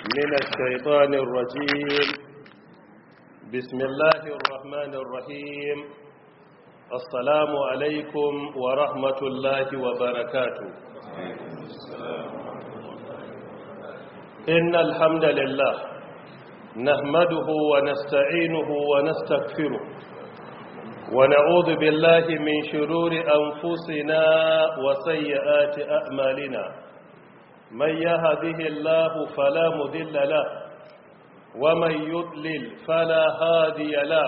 من الشيطان الرجيم بسم الله الرحمن الرحيم السلام عليكم ورحمة الله وبركاته إن الحمد لله نحمده ونستعينه ونستغفره ونعوذ بالله من شرور أنفسنا وسيئات أعمالنا من يهده الله فلا مذل له ومن يضلل فلا هادي له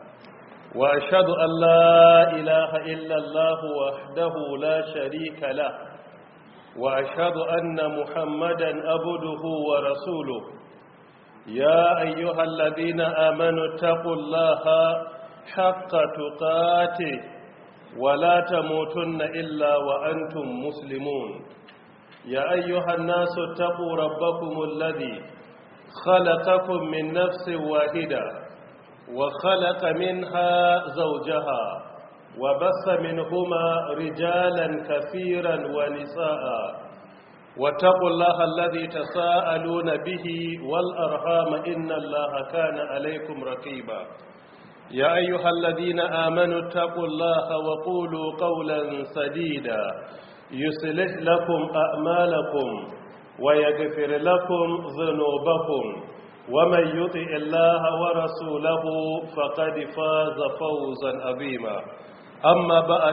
وأشهد أن لا إله إلا الله وحده لا شريك له وأشهد أن محمدا أبده ورسوله يا أيها الذين آمنوا اتقوا الله حق تقاته ولا تموتن إلا وأنتم مسلمون يا أيها الناس اتقوا ربكم الذي خلقكم من نفس واحدة وخلق منها زوجها وبث منهما رجالا كثيرا ونساء واتقوا الله الذي تساءلون به والأرحام إن الله كان عليكم رقيبا يا أيها الذين آمنوا اتقوا الله وقولوا قولا سديدا يصلح لكم أعمالكم ويغفر لكم ذنوبكم ومن يطع الله ورسوله فقد فاز فوزا عظيما أما بعد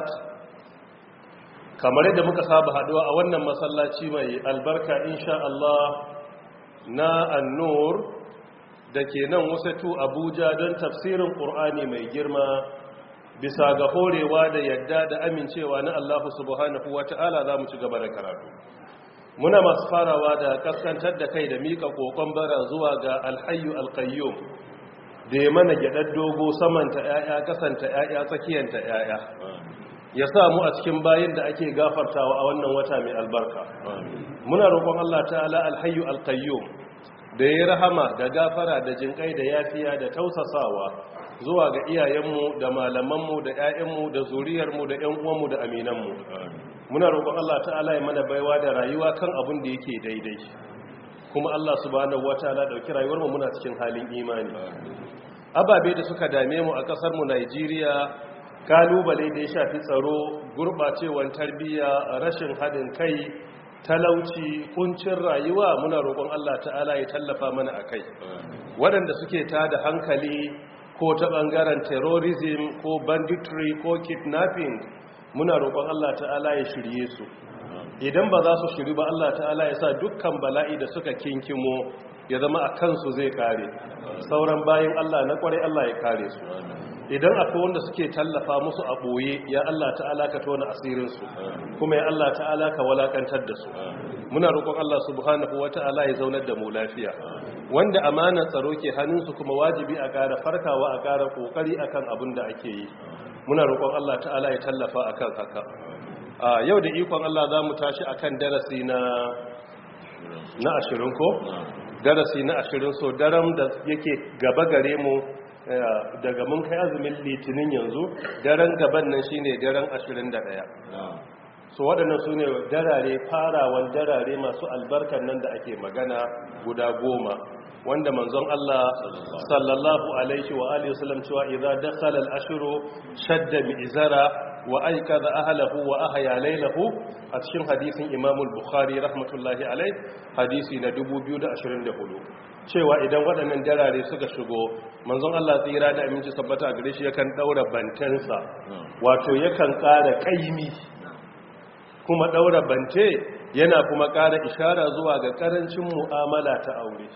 kamar yadda muka saba haduwa a wannan masallaci mai albarka insha Allah na annur da ke nan wasatu abuja don tafsirin ƙur'ani mai girma bisa ga horewa da yadda da amincewa na allahu subhanahu wa ta'ala za mu ci gaba da karatu muna masu farawa da kaskantar da kai da mika kokon bara zuwa ga alhayu alkayyum da ya mana gyaɗar dogo samanta 'ya'ya kasanta 'ya'ya tsakiyanta 'ya'ya ya sa mu a cikin bayin da ake gafartawa a wannan wata mai albarka muna roƙon allah ta'ala alhayu alkayyum da ya rahama da gafara da jinkai da yafiya da tausasawa zuwa ga iyayenmu da malamanmu da 'ya'yanmu da zuriyarmu da 'yan uwanmu da aminanmu muna roƙon Allah ta'ala ya mana baiwa da rayuwa kan abin da yake daidai kuma Allah subhanahu wataala dauki rayuwar mu muna cikin halin imani ababe da suka dame mu a kasar mu Najeriya kalubale da ya shafi tsaro gurbacewar tarbiyya rashin hadin kai talauci kuncin rayuwa muna roƙon Allah ta'ala ya tallafa mana a kai waɗanda suke ta da hankali ko ta ɓangaren terrorism ko banditry ko kidnapping muna roƙon Allah ta'ala ya shirye su idan ba za su shiri ba Allah ta'ala ya sa dukkan bala'i da suka kinkimo ya zama a kansu zai kare sauran bayan Allah na ƙwarai Allah ya kare su idan akwai wanda suke tallafa musu a ɓoye ya Allah ta'ala ka tona asirinsu kuma ya Allah ta'ala ka walakantar da su muna roƙon Allah subhanahu wa ta'ala ya zaunar da mu lafiya wanda amanar tsaro ke hannunsu kuma wajibi a ƙara farkawa a ƙara ƙoƙari akan abin da ake yi muna roƙon Allah ta'ala ya tallafa akan haka a yau da ikon Allah za mu tashi akan darasi na na ashirin ko darasi na ashirin so daram da yake gaba gare mu daga mun kai azumin litinin yanzu daren gaban nan shine daren 21 so waɗannan su ne darare farawan darare masu albarkar nan da ake magana guda goma wanda manzon Allah sallallahu alaihi wa alihi wasallam cewa idza dakhala al-ashru shadda mi'zara wa aykadha ahlihi wa ahya laylahu a cikin hadisin Imam al-Bukhari rahmatullahi alaihi hadisi na 2024 cewa idan waɗannan darare suka shigo manzon Allah tsira da aminci sabbata gare shi yakan daura bantansa wato yakan ƙara kaimi kuma daura bante yana kuma ƙara ishara zuwa ga ƙarancin mu'amala ta aure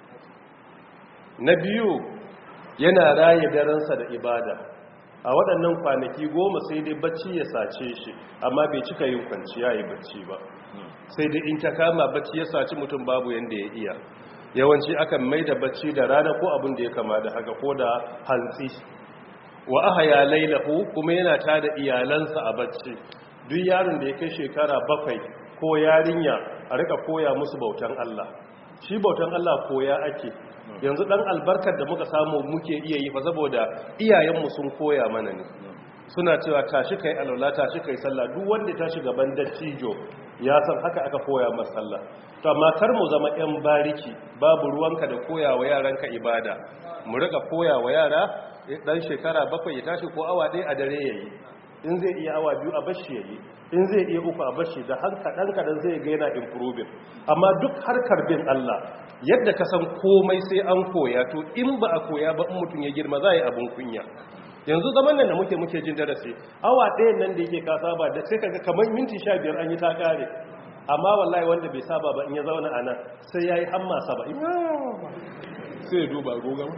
na biyu yana raye daransa da ibada a waɗannan kwanaki goma sai dai bacci ya sace shi amma bai cika yin kwanciya yi bacci ba sai dai in ta kama bacci ya saci mutum babu yadda ya iya yawanci akan mai da bacci da rana ko abin da ya kama da haka ko da hantsi wa aha ya lailahu kuma yana ta da iyalansa a bacci duk yaron da ya kai shekara bakwai ko yarinya a rika koya musu bautan Allah shi bautan Allah koya ake yanzu dan albarkar da muka samu muke iya yi fa saboda iyayenmu sun koya mana ne suna cewa tashi kai alwala tashi kai sallah duk wanda ta shiga ban dattijo ya san haka aka koya masa sallah to amma kar mu zama yan bariki babu ruwanka da koya wa yaranka ibada mu rika koya wa yara dan shekara bakwai ya tashi ko awa ɗaya a dare yayi in zai iya awa biyu a bashi yayi in zai iya uku a bashi da hanka dan kadan zai ga yana improving amma duk harkar bin Allah yadda ka san komai sai an koya to in ba a koya ba in mutum ya girma za yi abun kunya yanzu zaman nan da muke muke jin darasi awa ɗayan nan da yake ka saba da sai kaga kamar minti sha biyar an yi ta kare amma wallahi wanda bai saba ba in ya zauna a nan sai ya yi hamma saba'in sai ya duba gogon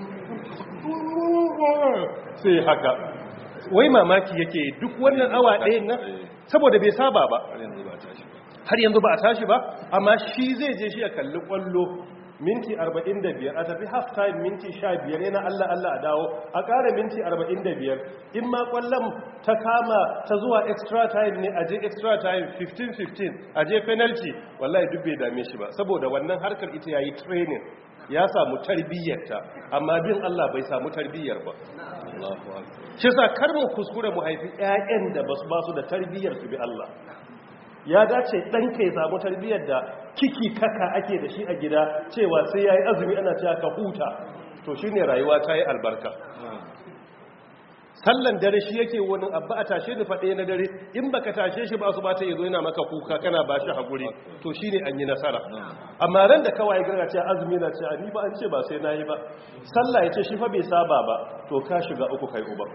sai haka wai mamaki yake duk wannan awa ɗayan nan saboda bai saba ba har yanzu ba a tashi ba amma shi zai je shi ya kalli kwallo minti 45 a tafi half time minti 15 yana Allah Allah a dawo a ƙara minti 45 in ma kwallon ta kama ta zuwa extra time ne a je extra time 15-15 a je penalty wallahi duk bai dame shi ba saboda wannan harkar ita yayi training ya samu tarbiyyarta amma bin Allah bai samu tarbiyyar ba shi sa kar mu kuskure mu haifi ƴaƴan da basu basu da tarbiyyar su bi Allah ya dace ɗanka ya samu tarbiyyar da kiki kaka ake da shi a gida cewa sai ya yi azumi ana cewa ka huta to shi ne rayuwa ta yi albarka sallan dare shi yake wani abba a tashe ni faɗe na dare in baka tashe shi ba su ba ta yazo yana maka kuka kana ba shi haƙuri to shi ne an yi nasara amma ran da kawai gara ce azumi na ce ni ba an ce ba sai na yi ba sallah ya ce shi fa bai saba ba to ka shiga uku kai uba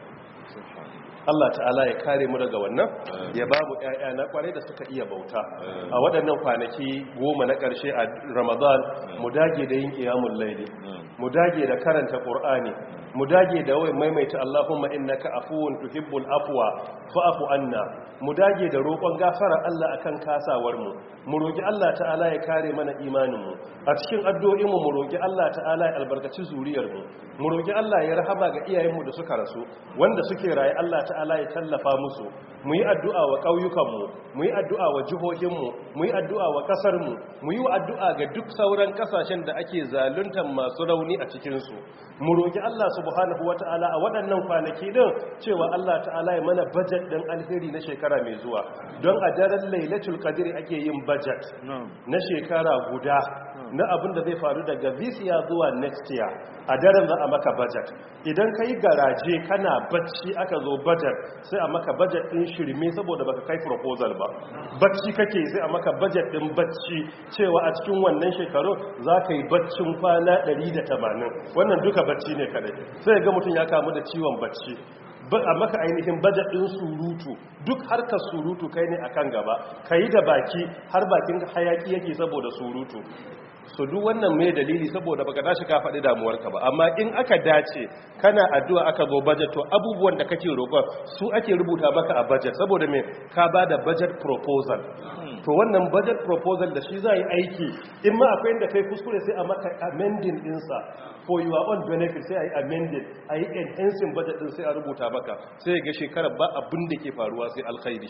Allah ta'ala ya kare mu daga wannan ya ba mu ƴaƴa na kwarai da suka iya bauta a waɗannan kwanaki goma na ƙarshe a Ramadan mu dage da yin qiyamul layli mu dage da karanta Qur'ani mu dage da wai maimaita Allahumma innaka afuwun tuhibbul afwa fa'fu anna mu dage da roƙon gafara Allah akan kasawar mu mu roki Allah ta'ala ya kare mana imanin mu a cikin addu'o'in mu mu roki Allah ta'ala ya albarkaci zuriyar mu mu roki Allah ya rahama ga iyayen mu da suka rasu wanda suke raye Allah ta'ala ya tallafa musu mu yi addu'a wa ƙauyukan mu mu yi addu'a wa jihohin mu mu yi addu'a wa ƙasar mu mu yi addu'a ga duk sauran ƙasashen da ake zaluntar masu rauni a cikin su mu roki Allah subhanahu wata'ala a waɗannan kwanaki din cewa Allah ta'ala ya mana budget din alheri na shekara mai zuwa don a daren lailatul qadri ake yin budget na shekara guda na abin da zai faru daga this year zuwa next year a daren za a maka budget idan kai garaje kana bacci aka zo budget sai a maka budget din shirme saboda baka kai proposal ba bacci kake sai a maka budget din bacci cewa a cikin wannan shekaru za ka yi baccin kwana 180 wannan duka bacci ne kadai sai ga mutum ya kamu da ciwon bacci a maka ainihin bajet ɗin surutu duk harkar surutu kai ne akan gaba ka yi da baki har bakin hayaki yake saboda surutu so duk wannan mai dalili saboda baka tashi ka faɗi damuwarka ba amma in aka dace kana addu'a aka zo budget to abubuwan da kake roƙon su ake rubuta maka a budget saboda me ka ba da budget proposal to wannan budget proposal da shi za yi aiki in ma akwai inda kai kuskure sai a maka amending ɗinsa for your own benefit sai a yi amended a yi enhancing budget ɗin sai a rubuta maka sai ga shekarar ba abin da ke faruwa sai alkhairi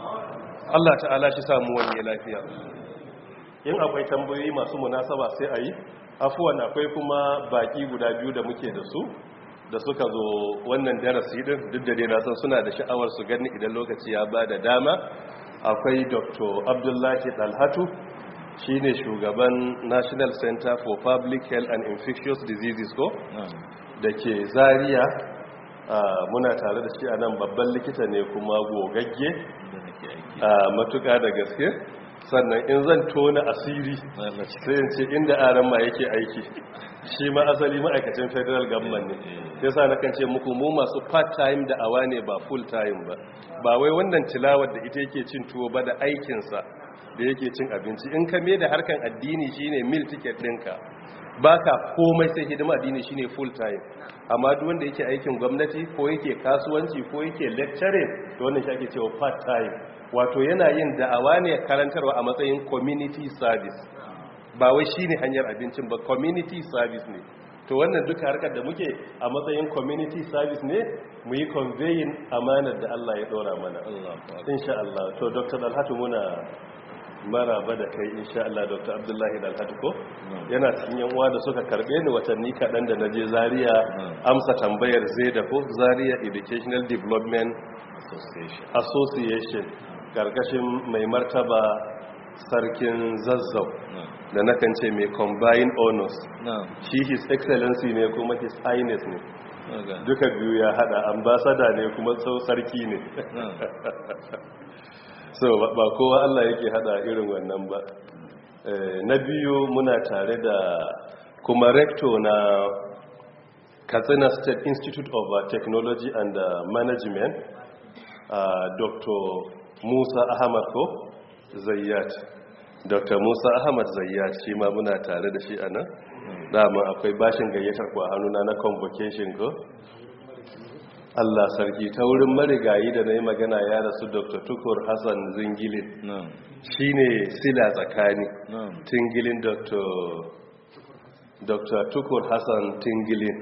Allah ta'ala shi samu wani lafiya in akwai tambayoyi masu munasaba sai a yi afuwan akwai kuma baki guda biyu da muke da su da suka zo wannan darasi din duk da dai na san suna da sha'awar su gani idan lokaci ya ba da dama akwai dr abdullahi dalhatu shine shugaban national center for public health and infectious diseases ko da ke zaria muna tare da shi a nan babban likita ne kuma gogagge matuka da gaske sannan in zan tona asiri sai in ce inda aran ma yake aiki shi ma asali ma'aikacin federal government ne ya sa na kan ce muku mu masu part-time da awa ne ba full-time ba ba wai wannan tilawar da ita yake cin tuwo ba da aikinsa da yake cin abinci in ka me da harkan addini shine mil ticket ɗinka ba ka komai sai hidima addini shine full-time amma duk wanda yake aikin gwamnati ko yake kasuwanci ko yake lecturing to wannan shi ake cewa part-time wato yana yin da'awa ne karantarwa a matsayin community service ba wai shine hanyar abincin ba community service ne to wannan duka harkar da muke a matsayin community service ne mu yi conveying amanar da Allah ya dora mana insha Allah to Dr. Dalhatu muna maraba da kai insha Allah Dr. Abdullahi Dalhatu ko yana cikin yan uwa da suka karbe ni watanni kaɗan da naje Zaria amsa tambayar zai da ko Zaria Educational Development Association ƙarƙashin mai martaba sarkin zazzau da nakan ce mai combined honors shi his excellency ne kuma his highness ne duka biyu ya hada ambasada ne kuma sau sarki ne so ba kowa Allah yake hada irin wannan ba na biyu muna tare da kuma rector na katsina state institute of technology and management uh, dr musa ahmad ko zayyat dr musa ahmad zayyat shi ma muna tare da shi a nan dama akwai bashin gayyatar ku a hannuna na convocation ko Allah sarki ta wurin marigayi da na yi magana ya rasu dr tukur hassan zingilin shi ne sila tsakani tingilin dr tukur hassan tingilin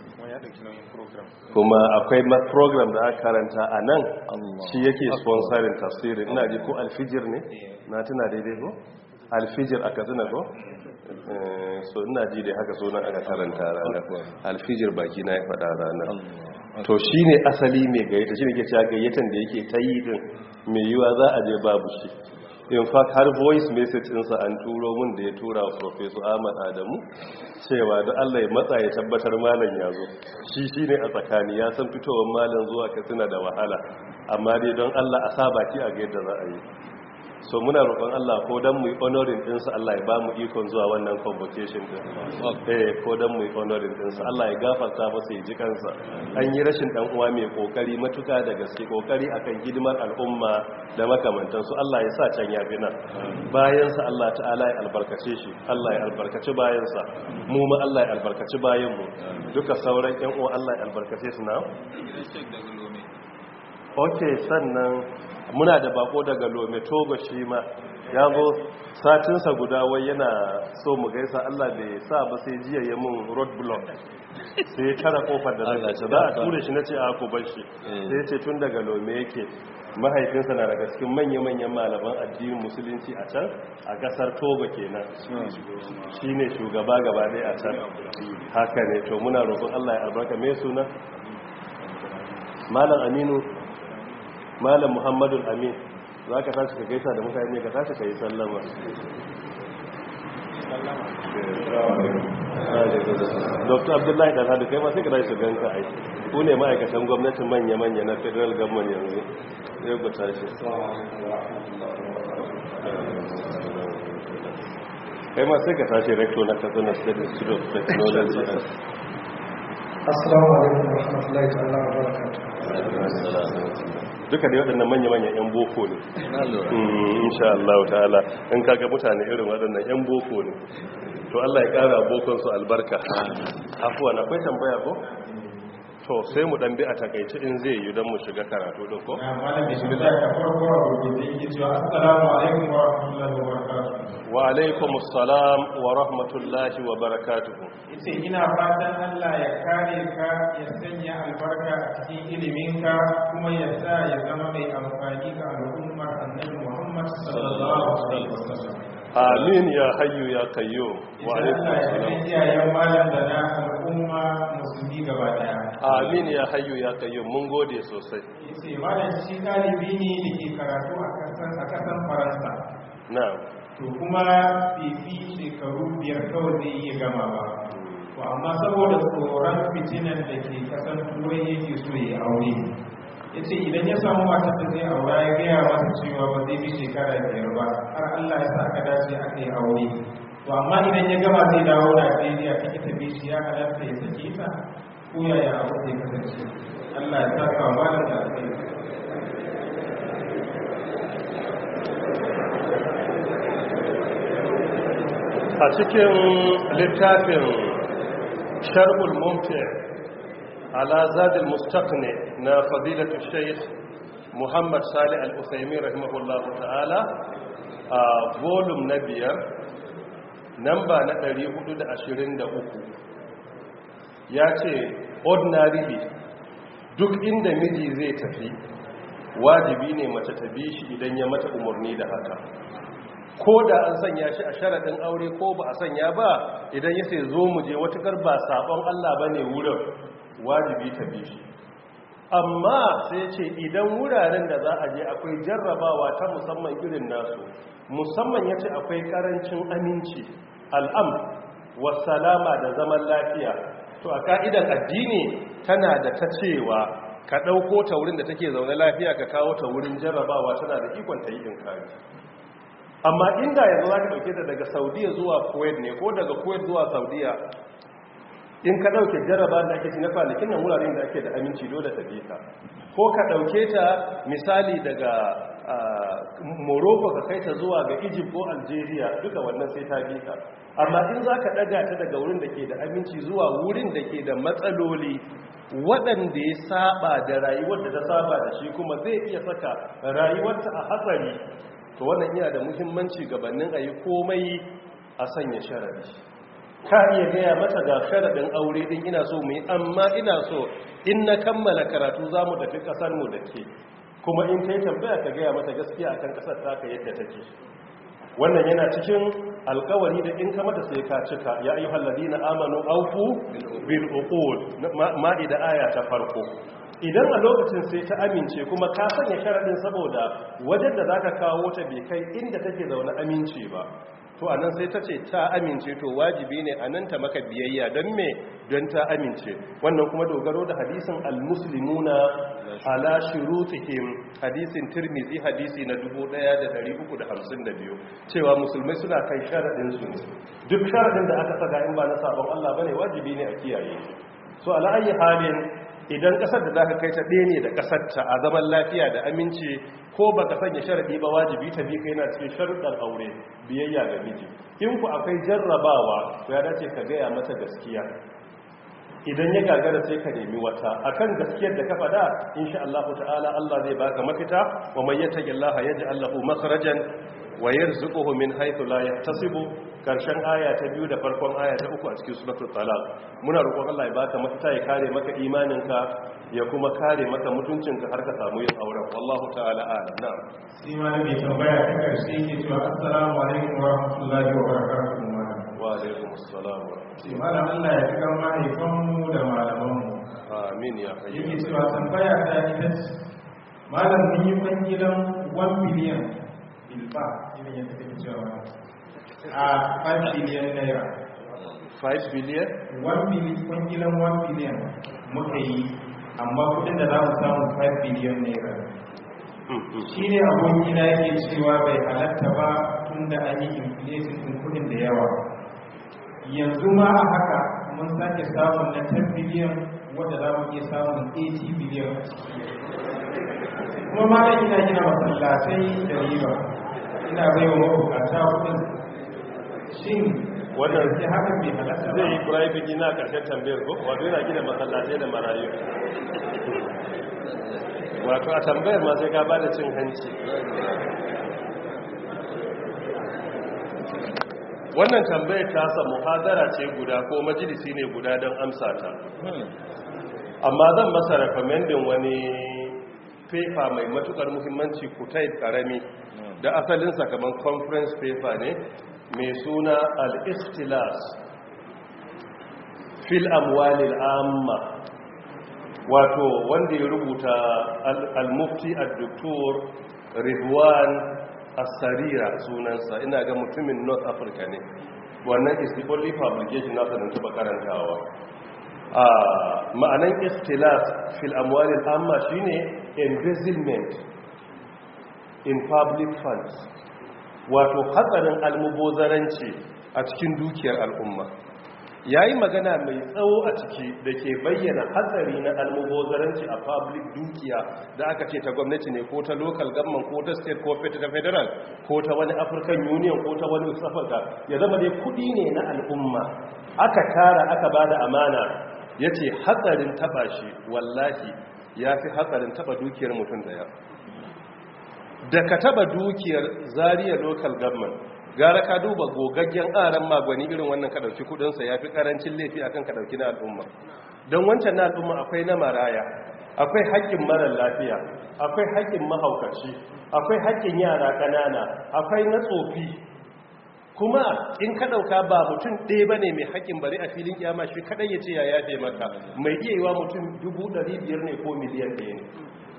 kuma akwai program da aka karanta a nan shi yake sponsorin tafsirin ina ji ko alfijir ne na tuna daidai ko alfijir aka tuna ko so ina ji dai haka sunan aka karanta ranar alfijir baki na ya faɗa ranar to shi ne asali mai gayyata shi ne ke cewa gayyatan da yake ta yi din mai yiwa za a je babu shi in fact har voice message ɗinsa an turo mun da ya tura wa professor ahmad adamu cewa da allah ya matsa ya tabbatar malam ya zo shi shi ne a tsakani ya san fitowar malam zuwa katsina da wahala amma dai don allah a sa baki a ga yadda za a yi so muna roƙon Allah ko dan mu yi honoring ɗinsa Allah ya ba mu ikon zuwa wannan convocation din eh ko dan mu yi honoring ɗinsa Allah ya gafarta masa ya ji kansa an yi rashin dan uwa mai kokari matuka da gaske kokari akan hidimar al'umma da makamantan su Allah ya sa can ya bi nan bayan sa Allah ta'ala ya albarkace shi Allah ya albarkaci bayan sa mu ma Allah ya albarkaci bayan mu duka sauran ƴan uwa Allah ya albarkace su na okay sannan muna da bako daga lome togo shi ma ya zo satinsa guda wai yana so mu gaisa allah bai sa ba sai jiya ya mun road block sai ya tara kofar da zai za a ture shi na ce a ko bar shi sai ya ce tun daga lome yake mahaifinsa na daga cikin manya-manyan malaman addinin musulunci a can a kasar togo kenan shi ne shugaba gaba ɗaya a can haka ne to muna roƙon allah ya albarka mai suna malam aminu malam muhammadu amin za ka tashi ka gaisa da mutane ka tashi ka yi sallama dr abdullahi dan hadu kai ma sai ka tashi su ganka ai ku ne ma'aikatan gwamnatin manya-manya na federal government yanzu ya ku tashi kai ma sai ka tashi rector na katsina state institute of technology assalamu alaikum warahmatullahi ta'ala wa barakatuh duka da waɗannan manya-manya 'yan boko ne insha Allah ta'ala in kaga mutane irin waɗannan 'yan boko ne to Allah ya ƙara bokonsu albarka afuwan akwai tambaya ko? to sai mu ɗan bi a takaici in zai yi don mu shiga karatu ɗin ko? malam bismillah ka farko a rubuce yake cewa assalamu alaikum wa rahmatullahi wa barakatuh wa alaikum assalam wa rahmatullahi wa barakatuhu yace ina fatan Allah ya kare ka ya sanya albarka a cikin iliminka kuma ya sa ya zama mai amfani ga al'ummar annabi Muhammad sallallahu alaihi wasallam amin ya hayyu ya qayyum wa alaikum Allah ya assalam kai iyayen malam da na al'umma musulmi gaba daya amin ya hayyu ya qayyum mun gode sosai yace malam shi ɗalibi ne da ke karatu a kasan a kasan Faransa na'am to kuma fifi shekaru biyar kawai zai iya gama ba to amma saboda tsoron fitinan da ke kasan turai yake so ya aure ya ce idan ya samu matar da zai aura ya gaya masa cewa ba zai bi shekara biyar ba har allah ya sa aka dace aka yi aure to amma idan ya gama zai dawo najeriya ta ita bi shi ya halatta ya sake ta ko yaya abu zai kasance allah ya sa ka malam da alkhairi a cikin littafin sharbul mumti ala zadil mustaqni na fadilatu shaykh muhammad salih al-usaimi rahimahullahu ta'ala a volume na biyar namba na 423 ya ce ordinarily duk inda miji zai tafi wajibi ne mace ta bi shi idan ya mata umarni da haka ko da an sanya shi a sharaɗin aure ko ba a sanya ba idan ya sai zo mu je watukar ba sabon Allah ba ne wurin wajibi ta bi shi amma sai ce idan wuraren da za a je akwai jarrabawa ta musamman irin nasu musamman ya ce akwai karancin aminci al'am wasalama da zaman lafiya to a ka'idan addini tana da ta cewa ka ɗauko ta wurin da take zaune lafiya ka kawo ta wurin jarrabawa tana da ikon ta yi inkari amma inda yanzu za ka ɗauke ta daga saudiya zuwa kuwait ne ko daga kuwait zuwa saudiya in ka ɗauke jarraba da ake na kwanakin nan wuraren da ake da aminci dole ta bi ka ko ka ɗauke ta misali daga morocco ka kai ta zuwa ga egypt ko algeria duka wannan sai ta bi ka amma in za ka ɗaga ta daga wurin da ke da aminci zuwa wurin da ke da matsaloli waɗanda ya saba da rayuwar da ta saba da shi kuma zai iya saka rayuwarta a hatsari to wannan yana da muhimmanci gabanin a yi komai a sanya sharari ka iya gaya mata ga sharaɗin aure ɗin ina so mu yi amma ina so in na kammala karatu za mu tafi ƙasarmu da ke kuma in kai tambaya ka gaya mata gaskiya akan ƙasar taka yadda take wannan yana cikin alkawari da in ka mata sai ka cika ya ayyuhal ladina amanu awfu bil uqud ma'ida aya ta farko idan a lokacin sai ta amince kuma ka sanya sharadin saboda wajen da zaka kawo ta bai kai inda take zaune amince ba to anan sai ta ce ta amince to wajibi ne anan ta maka biyayya don me don ta amince wannan kuma dogaro da hadisin almuslimuna ala shurutihim hadisin tirmizi hadisi na 1352 cewa musulmai suna kai sharadin su duk sharadin da aka saka in ba na sabon Allah bane wajibi ne a kiyaye so ala ayi halin idan kasar da zaka kai ta ɗaya ne da kasar ta a zaman lafiya da aminci ko baka sanya sharadi ba wajibi ta bi kai na cikin sharuɗan aure biyayya ga miji in ku akwai jarrabawa to ya dace ka gaya mata gaskiya idan ya gagara sai ka nemi wata akan gaskiyar da ka faɗa insha Allah ta'ala Allah zai baka mafita wa may yattaqillaha yaj'al lahu makhrajan wa yarzuquhu min haythu la yahtasibu karshen aya ta biyu da farkon aya ta uku a cikin suratul talaq muna roƙon Allah ya baka mafita ya kare maka imaninka ya kuma kare maka mutuncinka har ka samu yin auren wallahu ta'ala a'lam na'am shi ma mai tambaya ta karshe ke cewa assalamu alaikum wa rahmatullahi wa barakatuhu malam wa alaikum assalam wa ce malam Allah ya tukar mahaifanmu da malamanmu amin ya hayyu yake cewa tambaya ta ita ce malam mun yi kwangilan 1 biliyan bilba irin yadda kake cewa a 5 biliyan naira 5 billion 1 biliyan kwangilan 1 biliyan muka yi amma kudin da za mu samu 5 biliyan naira shi ne abokina yake cewa bai halatta ba tun da an yi inflation din kudin da yawa yanzu ma a haka mun sake samun na 10 biliyan wadda za mu iya samun 80 biliyan kuma ma da ina gina masallatai da riba ina bai wa mabukata kudin shin Wannan sai haka bai halatta ba zai yi private ina karshen tambayar ko wato yana gina masallatai da marayu wato a tambayar ma sai ka ba da cin hanci wannan tambayar ta sa muhadara ce guda ko majalisi ne guda don amsa ta amma zan masa recommendin wani paper mai matukar muhimmanci kutai karami da asalinsa kamar conference paper ne mai suna al-ikhtilas fil amwalil amma wato wanda ya rubuta al-mufti al-doktor ridwan as-sarira sunansa ina ga mutumin north africa ne wannan is the only publication nasa da taba karantawa a ma'anan ikhtilas fil amwalil amma shine embezzlement in public funds wato hatsarin almubozaranci a cikin dukiyar al'umma ya yi magana mai tsawo a ciki da ke bayyana hatsari na almubozaranci a public dukiya da aka ce ta gwamnati ne ko ta local government ko ta state ko ta federal ko ta wani african union ko ta wani west africa ya zama dai kudi ne na al'umma aka tara aka ba da amana ya ce hatsarin taba shi wallahi ya fi hatsarin taba dukiyar mutum daya da ka taba dukiyar zariya local government gara ka duba gogaggen aran magwani irin wannan ka dauki kudinsa ya fi karancin laifi akan ka dauki na al'umma don wancan na al'umma akwai na maraya akwai haƙƙin marar lafiya akwai haƙƙin mahaukaci akwai haƙƙin yara ƙanana akwai na tsofi kuma in ka ɗauka ba mutum ɗaya ba ne mai haƙƙin bari a filin kiyama shi kaɗai ya ce ya yafe maka mai iya yiwa mutum dubu ɗari biyar ne ko miliyan ɗaya ne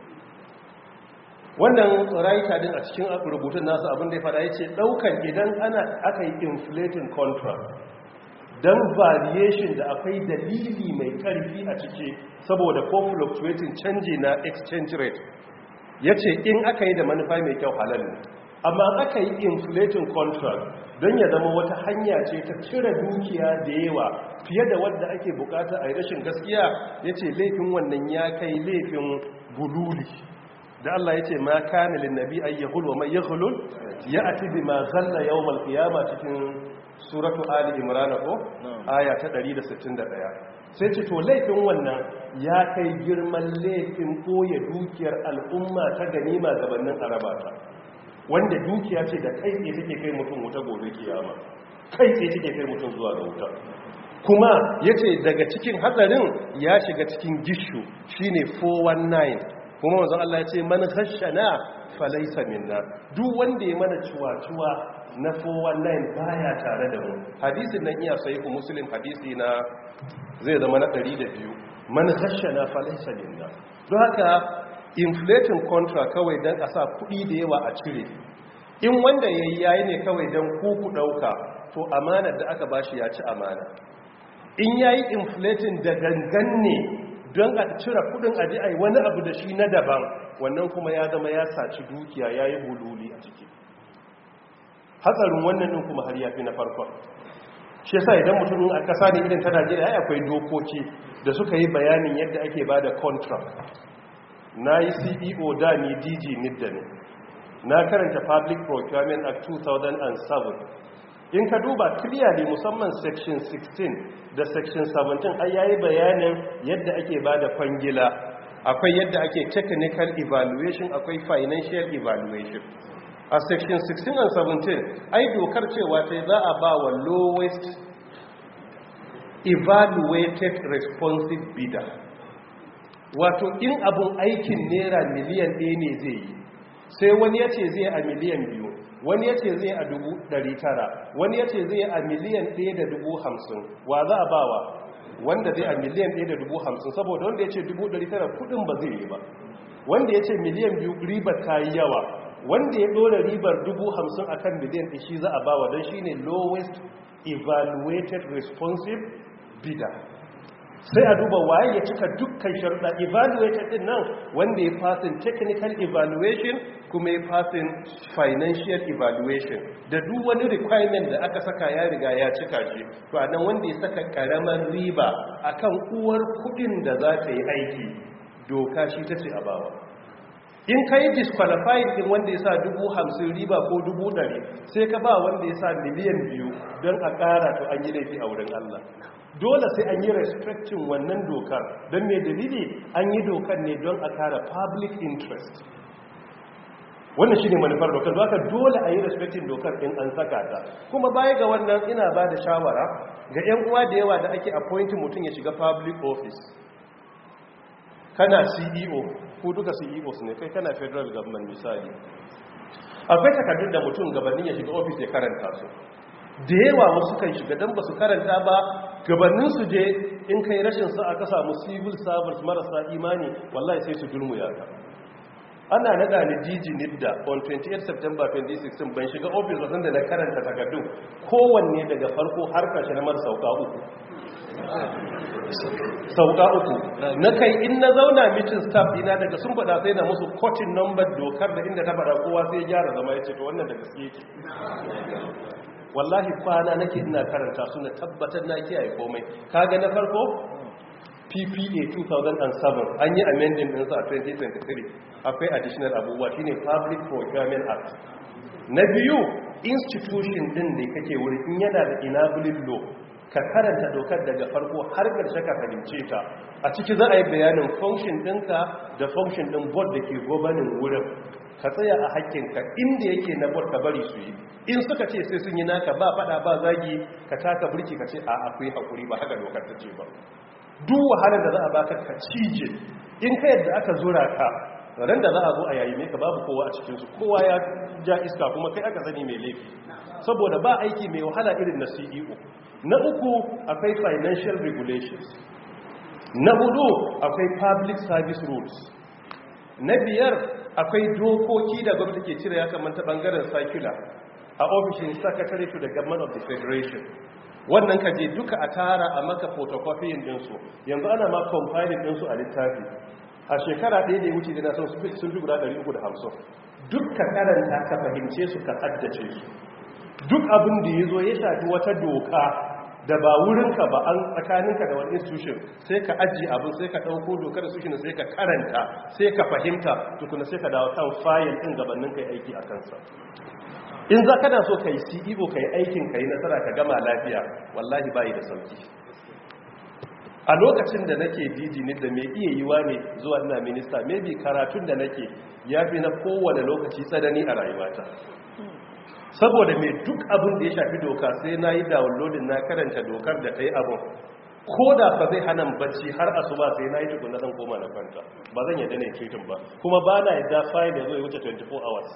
wannan raita din a cikin rubutun nasu abin da ya fada ya ce ɗaukan idan ana aka yi inflating contract don variation da akwai dalili mai ƙarfi a ciki saboda ko fluctuating canji na exchange rate ya ce in aka yi da manufa mai kyau halal ne amma aka yi inflating contract don ya zama wata hanya ce ta cire dukiya da yawa fiye da wadda ake bukata a yi rashin gaskiya ya ce laifin wannan ya kai laifin bululi da Allah ya ce ma kana lin nabi ay yahul wa man yahulul ya'ti bima ghalla yawm al-qiyama cikin suratu ali imran ko aya ta 161 sai ce to laifin wannan ya kai girman laifin koya dukiyar al'umma ta ganima gabanin arabata wanda dukiya ce da kai tsaye take kai mutum wuta gobe kiyama kai tsaye take kai mutum zuwa ga wuta kuma yace daga cikin hatsarin ya shiga cikin gishu shine 419 kuma manzon Allah ya ce man khashana falaysa minna duk wanda ya mana ciwa-ciwa na 419 baya tare da mu hadisin nan iya sahihu muslim hadisi na zai zama na 102 man khashana falaysa minna don haka inflating contract kawai dan a sa kuɗi da yawa a cire in wanda yayi yayi ne kawai dan kuku dauka to amanar da aka bashi ya ci amana in yayi inflating da gangan ne don a cire kudin aji ai wani abu da shi na daban wannan kuma ya zama ya saci dukiya ya yi bululi a ciki hatsarin wannan din kuma har ya fi na farkon shi yasa idan mutum a kasa ne idan ta najeriya ya akwai dokoki da suka yi bayanin yadda ake ba da contract na yi ceo da ni dg nidda ne na karanta public procurement act 2007 in ka duba clearly musamman section 16 da section 17 ai yayi bayanin yadda ake bada kwangila akwai yadda ake technical evaluation akwai financial evaluation a section 16 and 17 ai dokar cewa ta za a ba wa lowest evaluated responsive bidder wato in abun aikin naira miliyan ɗaya ne zai yi sai wani ya ce zai a miliyan biyu wani ya ce zai a dubu ɗari tara wani ya ce zai a miliyan ɗaya da dubu hamsin wa za a bawa wanda zai a miliyan ɗaya da dubu hamsin saboda wanda ya ce dubu ɗari tara kudin ba zai yi ba wanda ya ce miliyan biyu ribar ta yi yawa wanda ya ɗora ribar dubu hamsin a kan miliyan ɗaya shi za a bawa don shi ne lowest evaluated responsive bidder sai a duba waye ya cika dukkan sharuɗa evaluated din nan wanda ya fasin technical evaluation kuma ya fasin financial evaluation da duk wani requirement da aka saka ya riga ya cika shi to anan wanda ya saka karamar riba akan uwar kudin da za ta yi aiki doka shi ta ce a bawa in ka yi disqualified din wanda ya sa dubu hamsin riba ko dubu ɗari sai ka ba wanda ya sa miliyan biyu don a ƙara to an yi laifi a wurin Allah dole sai an yi respectin wannan dokar don mai dalili an yi dokar ne don a kara public interest wannan shi ne manufar dokar haka dole a yi respectin dokar in an saka ta kuma baya ga wannan ina ba da shawara ga 'yan uwa da yawa da ake appointing mutum ya shiga public office kana ceo ko duka ceos ne kai kana federal government misali akwai takardun da mutum gabanin ya shiga office ya karanta su da yawa wasu kan shiga don ba su karanta ba gabanin su je in kai rashin sa aka samu civil servants marasa imani wallahi sai su dulmu yaka ana nada ni DG Nidda on 28 September 2016 ban shiga office ba da na karanta takardun kowanne daga farko har karshe na mar sauka uku sauka uku na kai in na zauna meeting staff dina daga sun faɗa sai na musu cotton number dokar da inda ta faɗa kowa sai ya gyara zama ya ce to wannan da gaske yake wallahi kwana nake ina karanta su na tabbatar na kiyaye komai kaga na farko PPA 2007 an yi amending din sa a 2023 akwai additional abubuwa shine Public Procurement Act na biyu institution din da kake wuri in yana da enabling law ka karanta dokar daga farko har ƙarshe ka fahimce ta a ciki za a yi bayanin function ɗinka da function ɗin board da ke gobanin wurin ka tsaya a hakkinka inda yake na board ka bari su yi in suka ce sai sun yi naka ba fada ba zagi ka taka burki ka ce a akwai hakuri ba haka dokar ta ce ba duk wahalar da za a baka ka cije in ka yadda aka zura ka ran da za a zo a yayi ka babu kowa a cikinsu kowa ya ja iska kuma kai aka sani mai laifi saboda ba aiki mai wahala irin na ceo na uku akwai financial regulations na hudu akwai public service rules na biyar akwai dokoki da gwamnati ke cire ya kamanta bangaren circular a ofishin secretary to the government of the federation wannan ka je duka a tara a maka photocopying dinsu yanzu ana ma compiling dinsu a littafi a shekara ɗaya da ya wuce dina sun fi guda 350 duk ka karanta ka fahimce su ka haddace su duk abin da ya zo ya shafi wata doka da ba wurinka ba an tsakaninka da wani institution sai ka ajiye abin sai ka ɗauko dokar institution sai ka karanta sai ka fahimta tukuna sai ka dawo kan fayil ɗin gabanin kai aiki a kansa in za ka da so ka yi ceo ka yi aikin ka yi nasara ka gama lafiya wallahi bayi da sauki a lokacin da nake didi da mai iya yiwa ne zuwa ina minista maybe karatun da nake ya fi na kowane lokaci tsanani a rayuwata saboda mai duk abin da ya shafi doka sai na yi downloading na karanta dokar da ta yi abin ko da ba zai hana bacci har asuba sai na yi tukun na zan koma na kwanta ba zan yadda na yi ba kuma ba na yadda fayil ya zo ya wuce 24 hours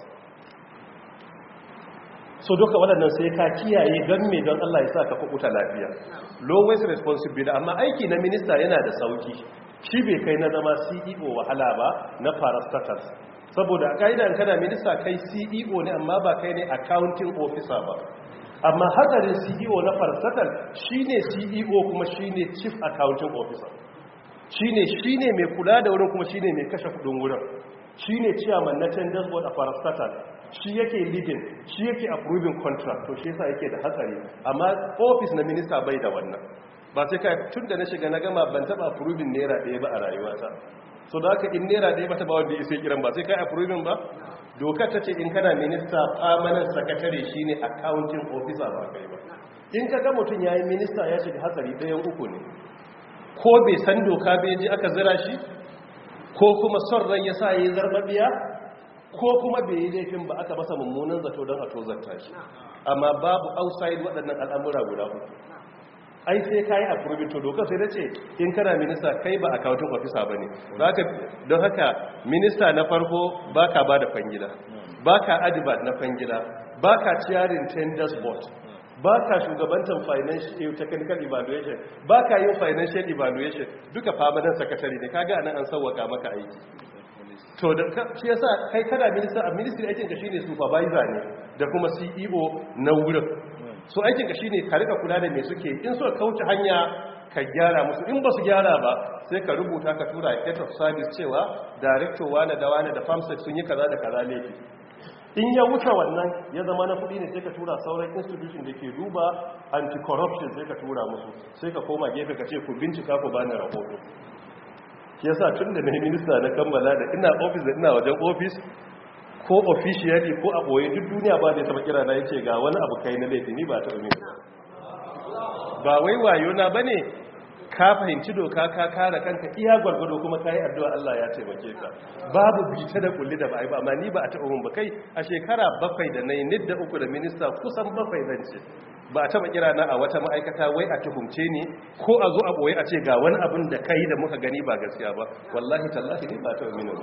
so duka waɗannan sai ka kiyaye don me don Allah ya sa ka kuɓuta lafiya lowest responsibility amma aiki na minista yana da sauki shi bai kai na zama CEO wahala ba na parastatal saboda a ƙa'idan kana minista kai CEO ne amma ba kai ne accounting officer ba amma hatsarin CEO na parastatal shine CEO kuma shine chief accounting officer shine shine mai kula da wurin kuma shine mai kashe kudin wurin shine chairman na tenders board a parastatal shi yake leading shi yake approving contract to shi yasa yake da hatsari amma office na minista bai da wannan ba sai kai tun da na shiga na gama ban taba approving naira ɗaya ba a rayuwata so da haka in naira ɗaya ba ta ba wanda ya sai kiran ba sai kai approving ba dokar ta ce in kana minista permanent secretary shine accounting officer ba kai ba in ka ga mutum yayi minista ya shiga hatsari ɗayan uku ne ko bai san doka bai ji aka zira shi ko kuma son rai ya sa yi zarbabiya ko kuma bai yi laifin ba aka masa mummunan zato don a tozarta shi amma babu outside waɗannan al'amura guda uku ai sai kayi approving to dokar sai da ce in kana minista kai ba accounting officer ba ne don haka minista na farko ba ka ba da fangila ba ka adibat na fangila ba ka ciyarin tenders board ba ka shugabantar financial technical evaluation ba ka yin financial evaluation duka permanent secretary ne kaga anan an sauwaka maka aiki to da shi yasa kai kana minister a ministry aikin ka shine supervisor ne da kuma CEO na wurin so aikin ka shine ka rika kula da me suke in so kauce hanya ka gyara musu in ba su gyara ba sai ka rubuta ka tura head of service cewa director wane da wane da farmstead sun yi kaza da kaza laifi in ya wuce wannan ya zama na kudi ne sai ka tura sauran institution da ke duba anti-corruption sai ka tura musu sai ka koma gefe ka ce ku bincika ku bani rahoto ya sa tun da na yi minista na kammala da ina ofis da ina wajen ofis ko officially ko a ɓoye duk duniya ba zai taba kira na ya ce ga wani abu kai na laifi ni ba ta umi ba wai wayo na ba ne ka fahimci doka ka kare kanka iya gwargwado kuma ka yi addu'a Allah ya taimake ka babu bita da kulli da ba a yi ba amma ni ba a taɓa mun ba kai a shekara bakwai da na yi nidda uku da minista kusan bakwai zan ce ba a taɓa kira na a wata ma'aikata wai a tuhumce ni ko a zo a ɓoye a ce ga wani abin da kai da muka gani ba gaskiya ba wallahi tallahi ne ba taɓa mini ba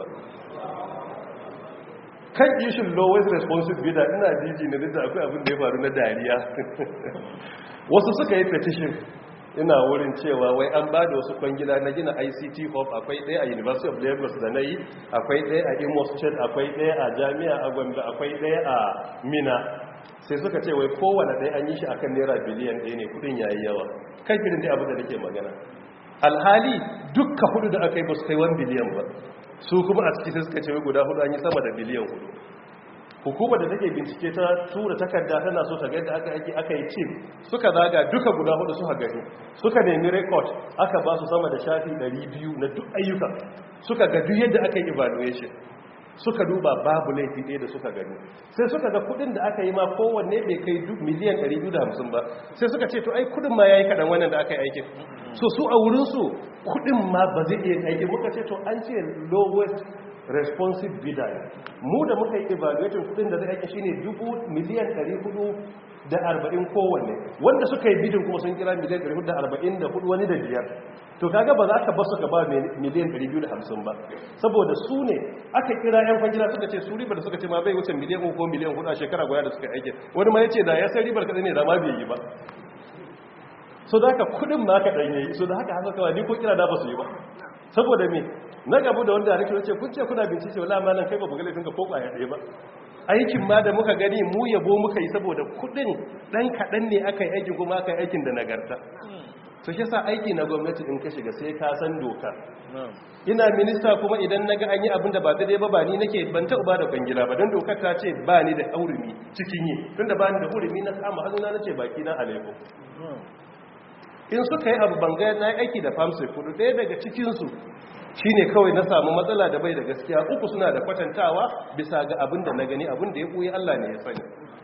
kan ishin lowest responsibility ina jiji na da akwai abin da ya faru na dariya wasu suka yi petition ina wurin cewa wai an ba da wasu kwangila na gina ict hub akwai ɗaya a university of lagos da na yi akwai ɗaya a imo state akwai ɗaya a jami'a a gombe akwai ɗaya a mina sai suka ce wai kowane ɗaya an yi shi akan naira biliyan ɗaya ne kudin yayi yawa kan irin dai abin da nake magana alhali dukka hudu da aka yi ba su kai 1 biliyan ba su kuma a ciki sai suka ce wai guda hudu an yi sama da biliyan hudu hukumar da take bincike ta tura takarda tana so ta gaida aka aiki aka yi cin suka zaga duka guda hudu suka gani suka nemi record aka ba su sama da shafi 200 na duk ayyuka suka ga duk yadda aka yi evaluation suka duba babu laifi ɗaya da suka gani sai suka ga kudin da aka yi ma kowanne bai kai miliyan 250 ba sai suka ce to ai kudin ma ya yi kaɗan wannan da aka yi aikin so su a wurinsu kudin ma ba zai iya aiki muka ce to an ce lowest responsive bidder ne mu da muka yi evaluating kudin da zai aiki shine dubu miliyan 440 kowanne wanda suka yi bidin kuma sun kira miliyan 444 wani da biyar to kaga ba za ka ba su ka ba miliyan 250 ba saboda su ne aka kira yan kwangila suka ce su ribar da suka ce ma bai wuce miliyan 3 ko miliyan 4 a shekara guda da suka aiki wani ma ya ce da ya san ribar kadai ne da ma bai yi ba so da haka kudin ma ka ɗanye yi so da haka haka kawai ni ko kira da ba su yi ba saboda me na gabu da wanda rikin ce kun ce kuna bincike wala malan kai ba ku ga laifin ka ko kwaya ɗaya ba aikin ma da muka gani mu yabo muka yi saboda kudin dan kaɗan ne aka yi aikin kuma aka yi aikin da nagarta to shi sa aiki na gwamnati in ka shiga sai ka san doka ina minista kuma idan na ga an yi abin da ba daidai ba ba ni nake ban taɓa ba da kwangila ba don dokar ta ce ba ni da hurumi cikin yi tun da ba ni da hurumi na kama hannuna na ce baki na alaikum in suka yi abu banga na aiki da famsai kudu ɗaya daga cikinsu shi ne kawai na samu matsala da bai da gaskiya uku suna da kwatantawa bisa ga abin da na gani abin da ya ɓoye allah ne ya sani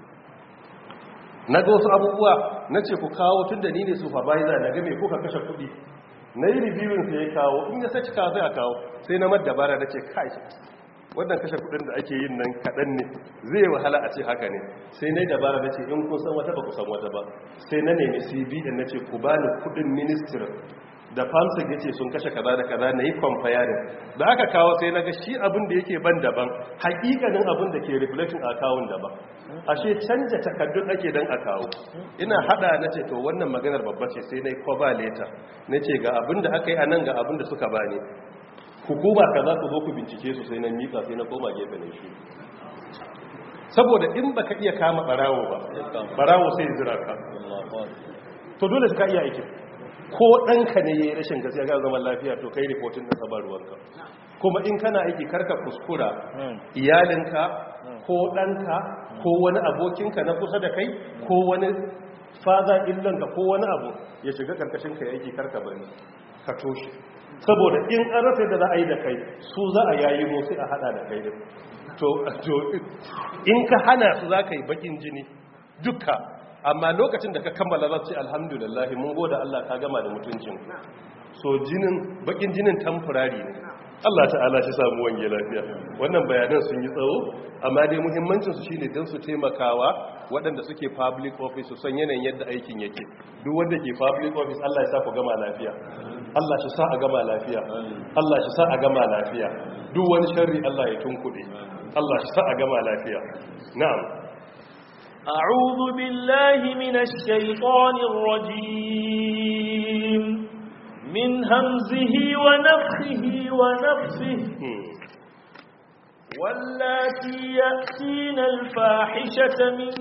na ga wasu abubuwa na ce ku kawo tun da ni ne supervisor na ga mai kuka kashe kuɗi na yi reviewing sai ya kawo in ya saci kawo sai a kawo sai na madabara da ce kai wannan kashe kudin da ake yin nan kaɗan ne zai wahala a ce haka ne sai na yi dabara na ce in kun san wata ba ku san wata ba sai na nemi cbn na ce ku ba ni kudin ministry da famsa ya ce sun kashe kaza da kaza na yi comparing da aka kawo sai na ga shi abin da yake ban daban hakikanin abin da ke reflecting a kawun daban ashe canja takardun ake don a kawo ina hada na ce to wannan maganar babba ce sai na yi cover letter na ce ga abin da aka yi a nan ga abin da suka bani hukuma ka za ku zo ku bincike su sai na mika sai na koma gefe ne shi saboda in baka iya kama barawo ba barawo sai zira ka to dole ka iya aikin ko ɗanka ne ya yi rashin gaskiya ga zaman lafiya to kai reportin na sabar ruwanka kuma in kana aiki karka kuskura iyalinka ko ɗanka ko wani abokinka na kusa da kai ko wani faza illanka ko wani abu ya shiga karkashin ka aiki karka bari ka toshe saboda in an rasa da za a yi da kai su za a yayi mu sai a hada da kai din to in ka hana su za ka yi bakin jini duka amma lokacin da ka kammala za ce alhamdulillah mun goda Allah ka gama da mutuncin so jinin bakin jinin tamfurari ne Allah ta'ala shi samu wange lafiya wannan bayanan sun yi tsawo amma dai muhimmancin su shine don su taimakawa waɗanda suke public office su san yanayin yadda aikin yake duk wanda ke public office Allah ya sa ku gama lafiya Allah shi sa a gama lafiya Allah shi sa a gama lafiya duk wani sharri Allah ya tunkuɗe Allah shi sa a gama lafiya na'am أعوذ بالله من الشيطان الرجيم من همزه ونفخه ونفسه واللاتي يأتين الفاحشة من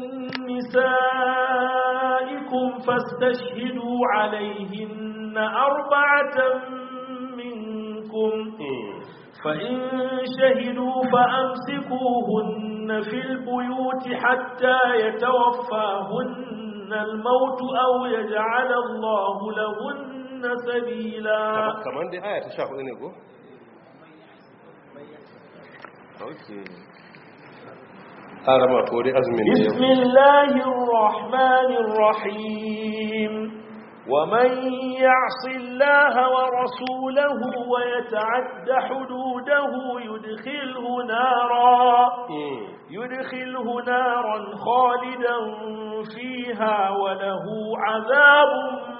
نسائكم فاستشهدوا عليهن أربعة منكم فإن شهدوا فأمسكوهن في البيوت حتى يتوفاهن الموت أو يجعل الله لهن سبيلا كمان دي آية تشاهد إنكو أوكي أرمى فوري أزمين بسم الله الرحمن الرحيم ومن يعص الله ورسوله ويتعد حدوده يدخله نارا يدخله نارا خالدا فيها وله عذاب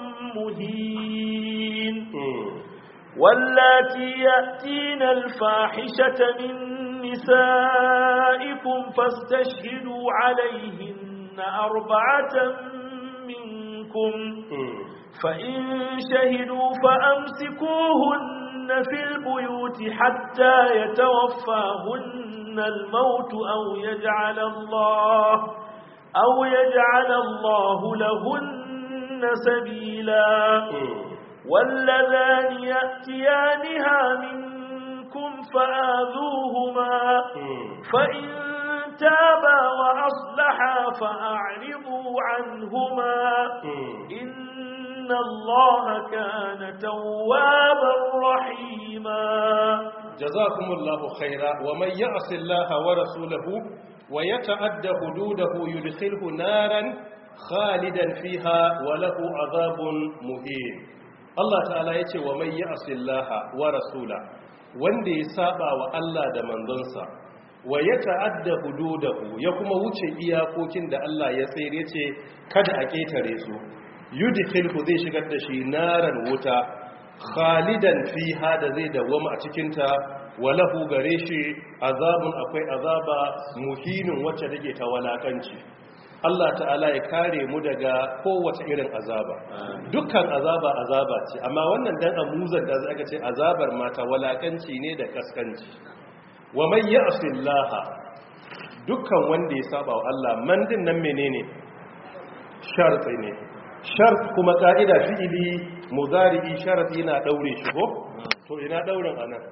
مهين واللاتي يأتين الفاحشة من نسائكم فاستشهدوا عليهن أربعة منكم فإن شهدوا فأمسكوهن في البيوت حتى يتوفاهن الموت أو يجعل الله أو يجعل الله لهن سبيلا واللذان يأتيانها منكم فآذوهما فإن تابا وأصلحا فأعرضوا عنهما إن الله كان توابا رحيما جزاكم الله خيرا ومن يعص الله ورسوله ويتعد حدوده يدخله نارا خالدا فيها وله عذاب مهين Allah ta'ala ya ce wa mai ya'asi Allah wa rasula wanda ya saba wa Allah da manzonsa wa ya ta'adda hududahu ya kuma wuce iyakokin da Allah ya tsere ce kada a ketare su yudkhilhu zai shigar da shi naran wuta khalidan fiha da zai dawama a cikin ta walahu gare shi azabun akwai azaba muhinin wacce take ta walakanci Allah ta'ala ya kare mu daga kowace irin azaba dukkan azaba azaba ce amma wannan dan amuzan da zaka ce azabar mata walakanci ne da kaskanci wa man ya'sillaha dukkan wanda ya saba wa Allah man din nan menene sharti ne shart kuma ka'ida fi'ili mudari'i sharti yana daure shi ko to ina daurin anan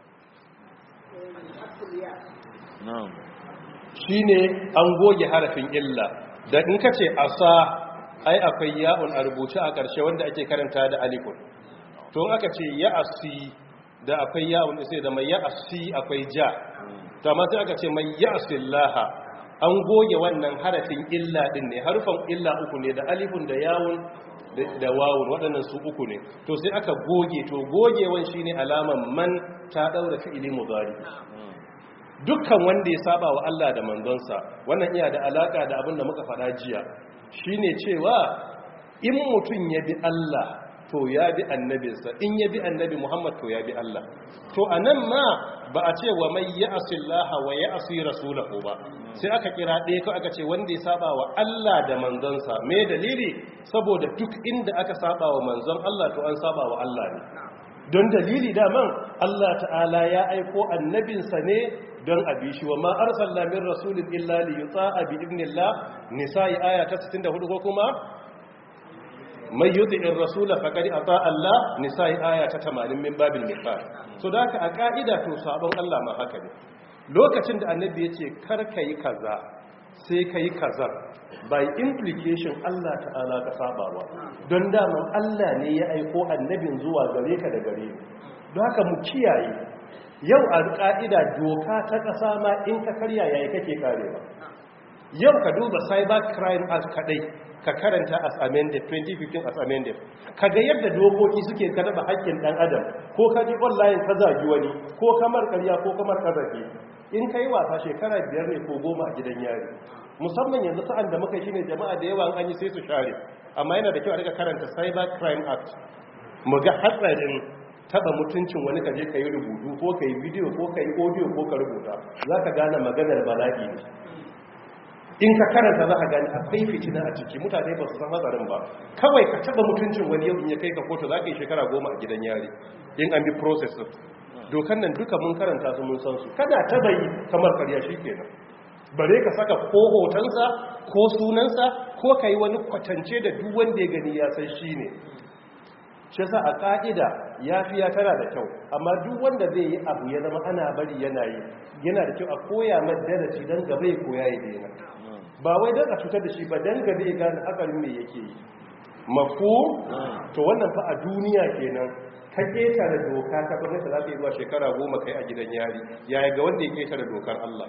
na'am shine an goge harafin illa da in ka ce asa ai akwai ya'un a rubuce a ƙarshe wanda ake karanta da alifun to in aka ce ya asi da akwai ya'un sai da mai ya asi akwai ja to amma sai aka ce mai ya asillaha an goge wannan harafin illa din ne harufan illa uku ne da alifun da yawun da wawun waɗannan su uku ne to sai aka goge to gogewan shine alaman man ta daura fi'ili mudari dukkan wanda ya saba wa Allah da manzonsa wannan iya da alaka da abin da muka faɗa jiya shine cewa in mutum ya bi Allah to ya bi annabinsa in ya bi annabi Muhammad to ya bi Allah to anan ma ba a ce wa mai ya'si Allah wa ya'si rasulahu ba sai aka kira ɗaya ko aka ce wanda ya saba wa Allah da manzonsa me dalili saboda duk inda aka saba wa manzon Allah to an saba wa Allah ne don dalili daman Allah ta'ala ya aiko annabinsa ne don abi shi wa ma arsalna min rasulin illa li yuta'a bi idnillah nisa'i aya ta 64 ko kuma mai yuti'ir rasula faqad ata Allah nisa'i aya ta 80 min babil mithal so da haka a ka'ida to sabon Allah ma haka ne lokacin da annabi yace kar kai kaza sai kai kaza by implication Allah ta'ala ka sabawa don daman Allah ne ya aiko annabin zuwa gare ka da gare don haka mu kiyaye yau a ƙa'ida doka ta ƙasa ma in ka karya yayi kake karewa yau ka duba cyber crime act kadai ka karanta as amended 2015 as amended ka ga yadda dokoki suke karba haƙƙin ɗan adam ko ka ji online ka zagi wani ko kamar karya ko kamar ƙazafi in ka yi wasa shekara biyar ne ko goma a gidan yari musamman yanzu sa'an da muka shine jama'a da yawa an yi sai su share amma yana da kyau a rika karanta cyber crime act mu ga hatsarin taba mutuncin wani ka je ka yi rubutu ko ka yi bidiyo ko ka yi audio ko ka rubuta za ka gane maganar bala'i ne in ka karanta za ka gane akwai fitina a ciki mutane ba su san hatsarin ba kawai ka taba mutuncin wani yau in ya kai ka kotu za ka yi shekara goma a gidan yari in an bi process dokan nan duka mun karanta su mun san su kana taba yi kamar karya shi kenan bare ka saka ko hotonsa ko sunansa ko ka yi wani kwatance da duk wanda ya gani ya san shi ne shi sa a ƙa'ida ya fi ya tana da kyau amma duk wanda zai yi abu ya zama ana bari yana yi yana da kyau a koya madarasi don gaba ya koya ya daina ba wai don a cutar da shi ba don gaba ya gane hakarin me yake yi mafu to wannan fa a duniya kenan ka ƙetare doka ta gwamnati za ta yi zuwa shekara goma kai a gidan yari yaya ga wanda ya ƙetare dokar Allah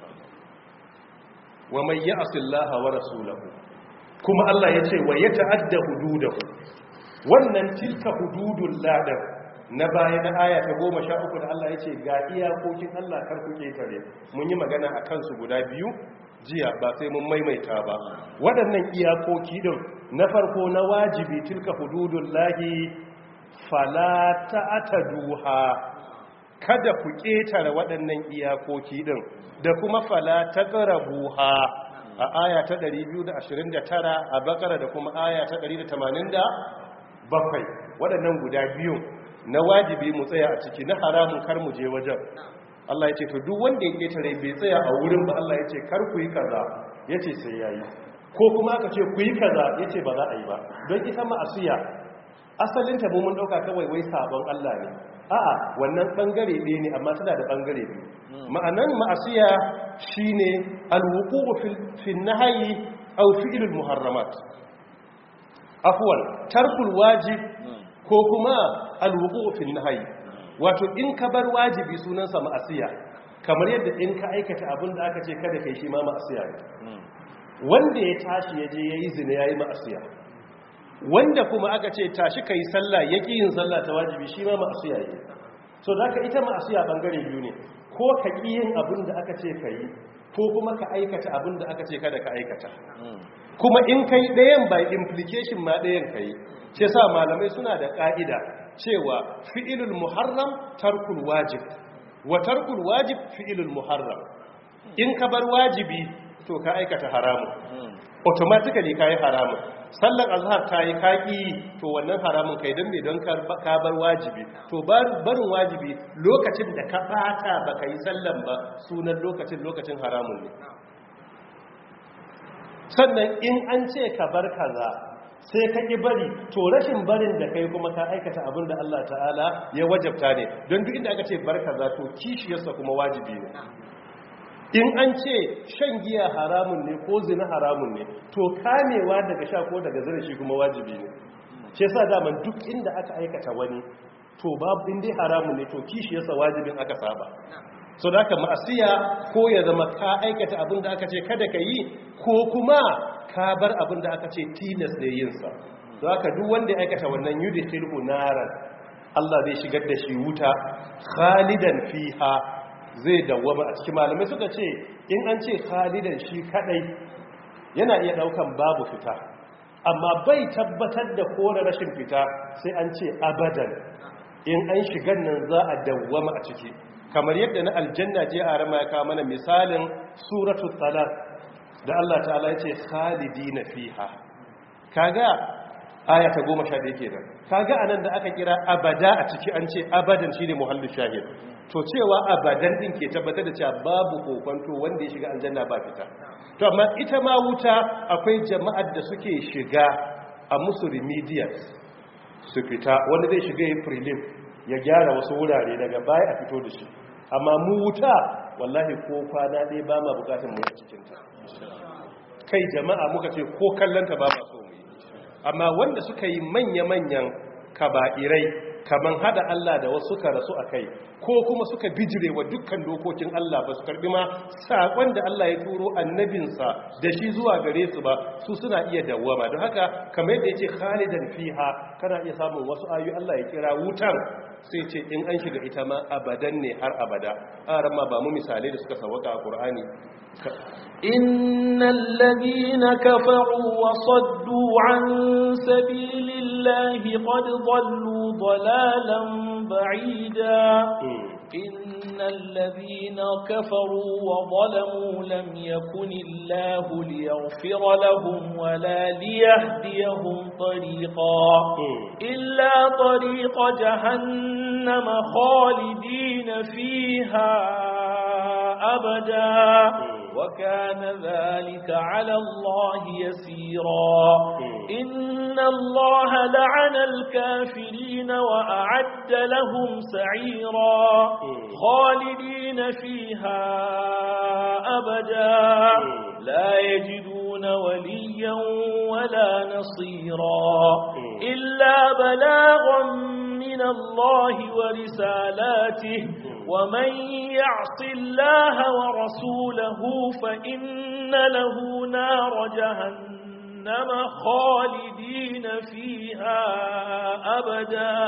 wa mai yi asillaha wa rasulahu kuma Allah ya ce wa ya ta'adda hududahu wannan tilka hududun ladar na baya na aya ta goma sha uku da Allah ya ce ga iyakokin Allah kar ku ketare mun yi magana a kansu guda biyu jiya ba sai mun maimaita ba waɗannan iyakoki din na farko na wajibi tilka hududun lahi fala ta'taduha kada ku ketare waɗannan iyakoki din da kuma fala taqrabuha a aya ta 229 a bakara da kuma aya ta 180 bakwai waɗannan guda biyu na wajibi mu tsaya a ciki na haramun kar mu je wajen Allah ya ce to duk wanda ya ketare bai tsaya a wurin ba Allah ya ce kar ku yi kaza ya ce sai ya yi ko kuma aka ce ku yi kaza ya ce ba za a yi ba don ita ma'asiya asalin ta mun ɗauka kawai wai sabon Allah ne a'a wannan ɓangare ɗaya ne amma tana da ɓangare biyu ma'anan ma'asiya shine alwuqu fil nahyi aw fi'lul muharramat afwan tarkul wajib ko kuma alwuqu fil nahyi wato in ka bar wajibi sunansa ma'asiya kamar yadda in ka aikata abin da aka ce kada kai shi ma ma'asiya ne wanda ya tashi ya je yayi zina yayi ma'asiya wanda kuma aka ce tashi kai sallah yaki yin sallah ta wajibi shi ma ma'asiya ne so da ka ita ma'asiya bangare biyu ne ko ka ƙi yin abin da aka ce ka yi ko kuma ka aikata abin da aka ce kada ka aikata kuma in kai ɗayan by implication ma ɗayan ka yi ce sa malamai suna da ƙa'ida cewa fi'ilul muharram tarkul wajib wa tarkul wajib fi'ilul muharram in ka bar wajibi to ka aikata haramun automatically ka yi haramun sallar azhar ta yi kaki to wannan haramun kai don me don ka bar wajibi to barin wajibi lokacin da ka bata ba ka yi sallan ba sunan lokacin lokacin haramun ne sannan in an ce ka bar kaza sai ka ƙi bari to rashin barin da kai kuma ka aikata abin da Allah ta'ala ya wajabta ne don duk inda aka ce bar kaza to kishiyarsa kuma wajibi ne in an ce shan giya haramun ne ko zina haramun ne to kamewa daga sha ko daga zina shi kuma wajibi ne ce sa daman duk inda aka aikata wani to babu inda haramun ne to kishiyarsa wajibin aka saba so da aka ma'asiya ko ya zama ka aikata abin da aka ce kada ka yi ko kuma ka bar abin da aka ce tilas ne yinsa don haka duk wanda ya aikata wannan yudi khilhu naran Allah zai shigar da shi wuta khalidan fiha zai dawwama a cikin malamai suka ce in an ce khalidan shi kadai yana iya daukan babu fita amma bai tabbatar da kore rashin fita sai an ce abadan in an shigan nan za a dawwama a ciki kamar yadda na aljanna je a rama ya kawo mana misalin suratul talaq da Allah ta'ala ya ce khalidina fiha kaga aya ta 11 kenan kaga anan da aka kira abada a ciki an ce abadan shine muhallu shahid to cewa abadan din ke tabbatar da cewa babu kokonto wanda ya shiga aljanna ba fita to amma ita ma wuta akwai jama'ar da suke shiga a musu remedials su fita wanda zai shiga yin prelim ya gyara wasu wurare daga baya a fito da shi amma mu wuta wallahi ko kwana ɗaya ba ma bukatun mu a cikinta kai jama'a muka ce ko kallanta ba ma so mu yi amma wanda suka yi manya-manyan kaba'irai kaman hada Allah da wasu suka rasu a kai ko kuma suka bijire wa dukkan dokokin Allah ba su karbi ma saƙon da Allah ya turo annabinsa da shi zuwa gare su ba su suna iya dawwama don haka kamar yadda ya ce khalidan fiha kana iya samun wasu ayu Allah ya kira wutan sai ce in an shiga ita ma abadan ne har abada a ma ba mu misalai da suka sawaka a Qur'ani إن الذين كفروا وصدوا عن سبيل الله قد ضلوا ضلالا بعيدا إن الذين كفروا وظلموا لم يكن الله ليغفر لهم ولا ليهديهم طريقا إلا طريق جهنم خالدين فيها أبدا وكان ذلك على الله يسيرا إن الله لعن الكافرين وأعد لهم سعيرا خالدين فيها أبدا لا يجدون وليا ولا نصيرا إلا بلاغا من الله ورسالاته ومن يعص الله ورسوله فإن له نار جهنم خالدين فيها أبدا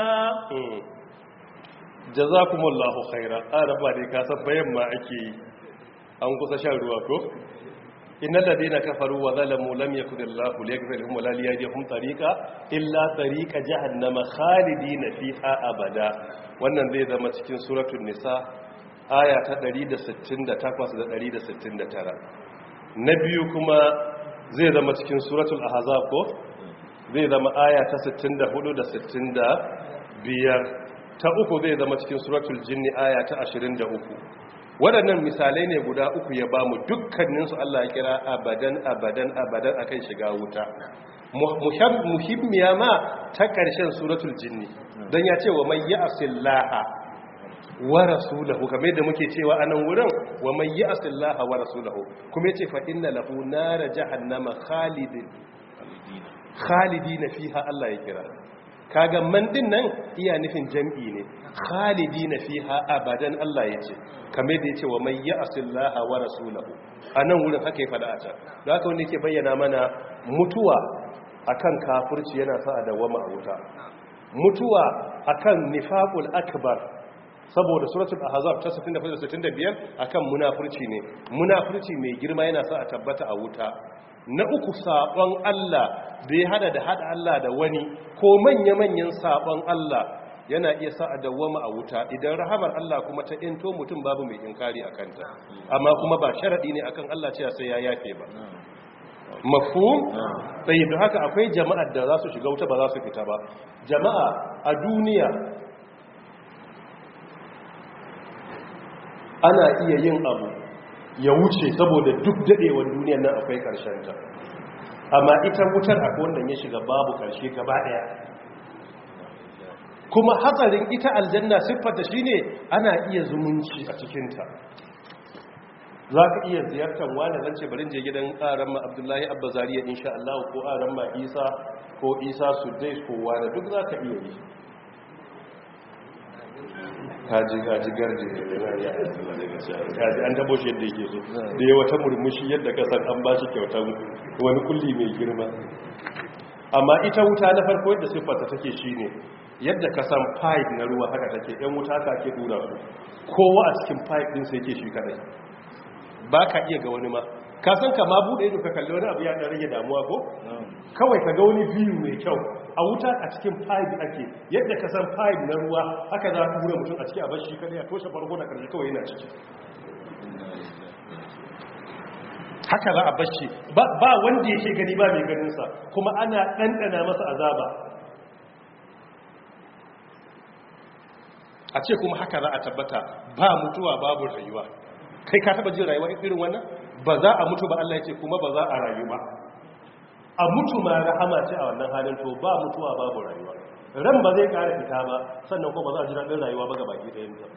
jazakumullahu khaira araba dai ka san bayan ma ake yi an kusa shan ruwa ko innal ladina kafaru wa zalamu lam yakun Allahu liyaghfir lahum wa la liyahdihim tariqa illa tariqa jahannama khalidina fiha abada wannan zai zama cikin suratul nisa aya ta 168 da 169 na biyu kuma zai zama cikin suratul ahzab ko zai zama aya ta 64 da 65 ta uku zai zama cikin suratul jinni aya ta 23 waɗannan misalai ne guda uku ya bamu dukkaninsu Allah ya kira abadan abadan abadan akan shiga wuta muhimmiya ma ta ƙarshen suratul jinni don ya ce wa mai yi asillaha wa rasulahu kamar yadda muke cewa a nan wurin wa mai yi asillaha wa rasulahu kuma ya ce fa'in na lahu nara jahannama khalidin khalidina fiha Allah ya kira kaga man din nan iya nufin jam'i ne khalidina fiha abadan Allah ya ce kamar da yace wa may ya'sillaha wa rasulahu anan wurin haka ya fada a can da haka wanda yake bayyana mana mutuwa akan kafirci yana sa a dawama a wuta mutuwa akan nifaqul akbar saboda suratul ahzab ta 64-65 akan munafurci ne munafurci mai girma yana sa a tabbata a wuta na uku sabon Allah da ya hada da hada Allah da wani ko manya-manyan sabon Allah yana iya sa a dawwama a wuta idan rahamar Allah kuma ta into mutum babu mai inkari a kanta amma kuma ba sharadi ne akan Allah cewa sai ya yafe ba mafhum sai da haka akwai jama'ar da za su shiga wuta ba za su fita ba jama'a a duniya ana iya yin abu ya wuce saboda duk dadewar duniyar nan akwai ta. amma ita wutar akwai wanda ya shiga babu karshe gaba daya kuma hatsarin ita aljanna siffata shine ana iya zumunci a cikinta za ka iya ziyartar wani zance barin je gidan ƙaran abdullahi abba zariya insha Allah ko ƙaran ma isa ko isa sudais ko wani duk za ka iya yi kaji kaji garje kaji an dabo shi yadda yake so da ya wata murmushi yadda ka san an ba shi kyautar wani kulli mai girma amma ita wuta na farko yadda siffarta take shine yadda ka san pipe na ruwa haka take yan wuta ka ke dura su kowa a cikin pipe din sai ke shi kadai ba ka iya ga wani ma ka san ka ma bude ido ka kalli wani abu ya dan rage damuwa ko kawai ka ga wani view mai kyau a wuta a cikin pipe ake yadda ka san pipe na ruwa haka za ka tura mutum a ciki a bashi kada ya toshe farko da karshe kawai yana ciki haka za a bashi ba wanda yake gani ba mai ganinsa kuma ana ɗanɗana masa azaba a ce kuma haka za a tabbata ba mutuwa babu rayuwa kai ka taba jin rayuwa irin wannan ba za a mutu ba Allah ya ce kuma ba za a rayu ba a mutu ma rahama ce a wannan halin to ba mutuwa babu rayuwa ran ba zai kara fita ba sannan kuma ba za a ji daɗin rayuwa ba ga baki ɗayan ta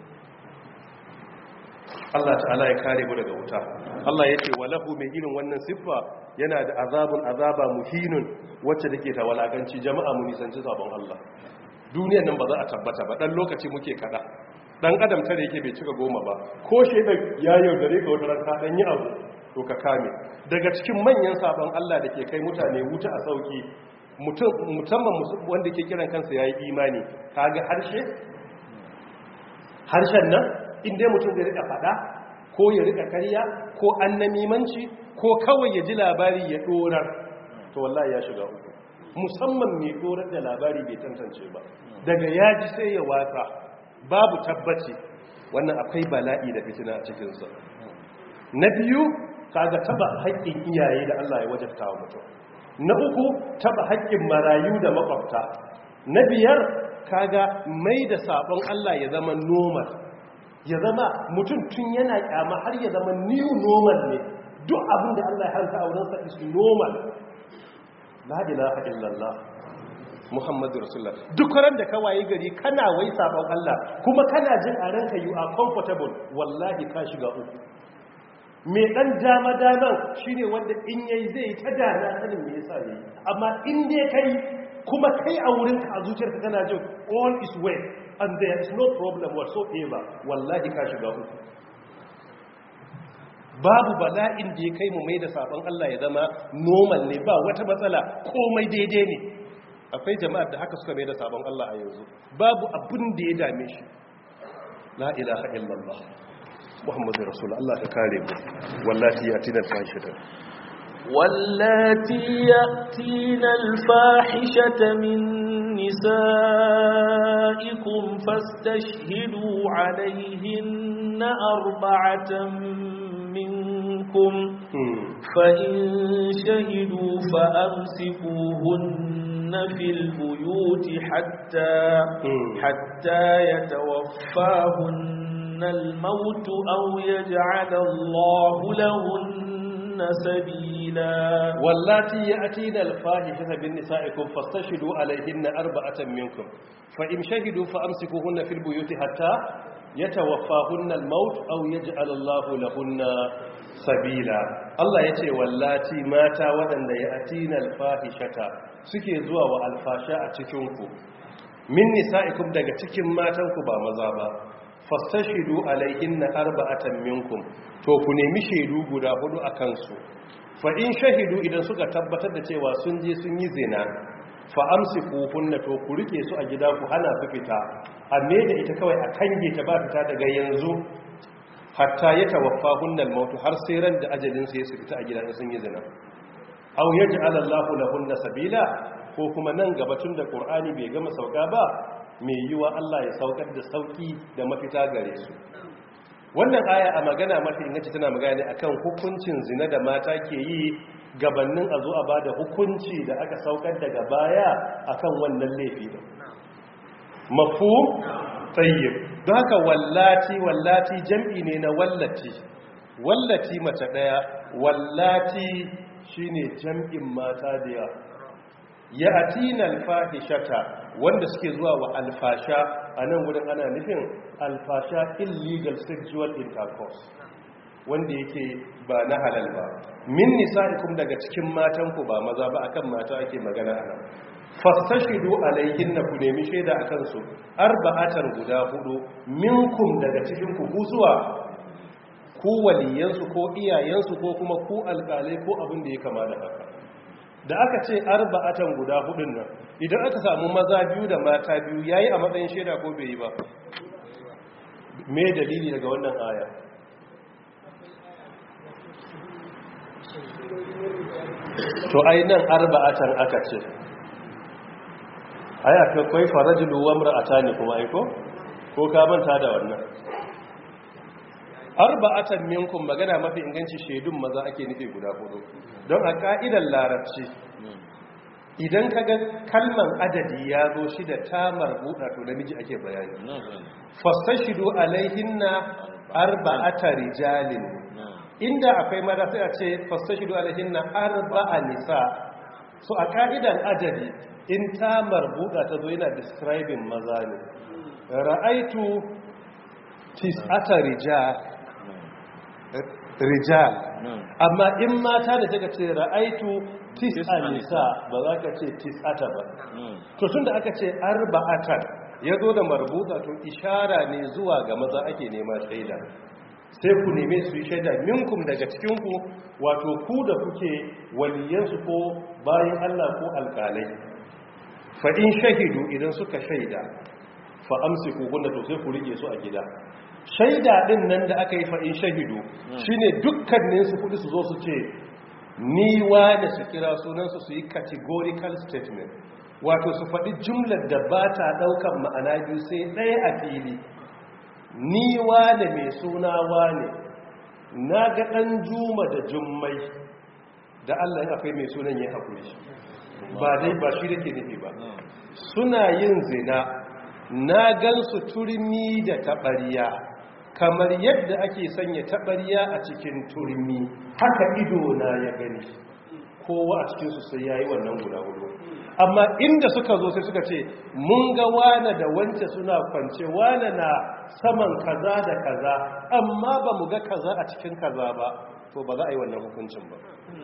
Allah ta'ala ya kare mu daga wuta Allah ya ce walahu mai irin wannan siffa yana da azabun azaba muhinun wacce take ta walakanci jama'a mu nisanci sabon Allah duniyar nan ba za a tabbata ba dan lokaci muke kada dan adam tare yake bai cika goma ba ko shedan ya yaudare ka wata ranka dan yi abu to ka kame daga cikin manyan sabon Allah da ke kai mutane wuta a sauki musamman wanda ke kiran kansa yayi imani kaga harshe harshen nan inda mutum zai rika fada ko ya rika karya ko annamimanci ko kawai ya ji labari ya dorar to wallahi ya shiga uku musamman mai dorar da labari bai tantance ba daga yaji sai ya watsa babu tabbaci wannan akwai bala'i da fitina a cikinsa na biyu kaga taba haƙƙin iyaye da Allah ya wajabta wa mutum na uku taba haƙƙin marayu da makwabta na biyar kaga mai da sabon Allah ya zama normal ya zama mutum tun yana kyama har ya zama new normal ne duk abin da Allah ya hanta a wurinsa is normal la ilaha illallah Muhammadu Rasulullah duk ran da ka waye gari kana wai sabon Allah kuma kana jin a ranka you are comfortable wallahi ka shiga uku me dan dama daman shine wanda in yayi zai ta dana sanin me yasa yayi amma in dai kai kuma kai a wurin ka a zuciyarka kana jin all is well and there is no problem whatsoever wallahi ka shiga uku babu bala'in da ya kai mu mai da sabon Allah ya zama normal ne ba wata matsala komai daidai ne akwai jama'ar da haka suka mai da sabon Allah a yanzu babu abin da ya dame shi la ilaha illallah muhammadu rasul Allah ka kare mu wallahi ya tina fahishata واللاتي يأتين الفاحشة من نسائكم فاستشهدوا عليهن أربعة منكم فإن شهدوا فأمسكوهن في البيوت حتى حتى يتوفاهن الموت أو يجعل الله لهن سبيلا واللاتي يأتين الفاحشة بالنسائكم فاستشهدوا عليهن أربعة منكم فإن شهدوا فأمسكوهن في البيوت حتى يتوفاهن الموت أو يجعل الله لهن sabila Allah ya ce wallati mata waɗanda ya atina alfahishata suke zuwa wa alfasha a cikinku min nisa'ikum daga cikin matanku ba maza ba fastashidu alaihinna arba'atan minkum to ku nemi shaidu guda hudu a kansu fa in shahidu idan suka tabbatar da cewa sun je sun yi zina fa amsikuhunna to ku rike su a gida ku hana su fita a me da ita kawai a kange ta ba fita daga yanzu hatta ya tawaffa hunnal mautu har sai ran da ajalin su ya su fita a gidan sun yi zina aw yaj'al Allahu lahunna sabila ko kuma nan gaba tun da Qur'ani bai gama sauka ba mai yiwa Allah ya saukar da sauki da mafita gare su wannan aya a magana mafi inganci tana magana ne akan hukuncin zina da mata ke yi gabanin a zo a bada hukunci da aka saukar daga baya akan wannan laifi din mafu tayyib don haka wallati wallati jam'i ne na wallati wallati mace daya wallati shine jam'in mata da yawa ya atina alfahishata wanda suke zuwa wa alfasha a nan wurin ana nufin alfasha illegal sexual intercourse wanda yake ba na halal ba min nisa'ikum daga cikin matanku ba maza ba akan mata ake magana anan fastashidu alayhinna ku nemi shaida akan su arba'atan guda hudu minkum daga cikin ku zuwa ku waliyansu ko iyayensu ko kuma ku alƙalai ko abin da ya kama da haka da aka ce arba'atan guda hudun nan idan aka samu maza biyu da mata biyu yayi a matsayin shaida ko bai yi ba me dalili daga wannan aya to ai nan arba'atan aka ce ai akwai farajulu wa mar'atani kuma ai ko ko ka manta da wannan arba'atan minkum magana mafi inganci shaidun maza ake nufi guda hudu don a ka'idar larabci idan kaga kalman adadi ya zo shi da tamar buɗa to namiji ake bayani fastashidu alaihinna arba'ata rijalin inda akwai mata sai a ce fastashidu alaihinna arba'a nisa so a ka'idar adadi in tamar buɗa ta zo yana describing maza ne ra'aitu tis'ata rijal rijal amma in mata da take ce ra'aitu tis'a nisa ba za ka ce tis'ata ba to tunda aka ce arba'atan ya zo da marbuta to ishara ne zuwa ga maza ake nema shaida sai ku neme su yi shaida minkum daga cikinku wato ku da kuke waliyansu ko bayan Allah ko alkalai fa in shahidu idan suka shaida fa amsiku kunna to sai ku rike su a gida shaida din nan da aka yi fa'in shahidu shine dukkanin su kudi su zo su ce ni da su kira sunansu su yi categorical statement wato su faɗi jumlar da ba ta ɗaukan ma'ana biyu sai ɗaya a fili ni da mai suna ne na ga ɗan juma da jummai da allah ya akwai mai sunan ya haƙuri ba dai ba shi da ke nufi ba suna yin zina na gansu turmi da taɓariya kamar yadda ake sanya taɓariya a cikin turmi haka ido na ya gani kowa a cikinsu sai ya yi wannan guda hudu amma inda suka zo sai suka ce mun ga wane da wance suna kwance wane na saman kaza da kaza amma ba mu ga kaza a cikin kaza ba to ba za a yi wannan hukuncin ba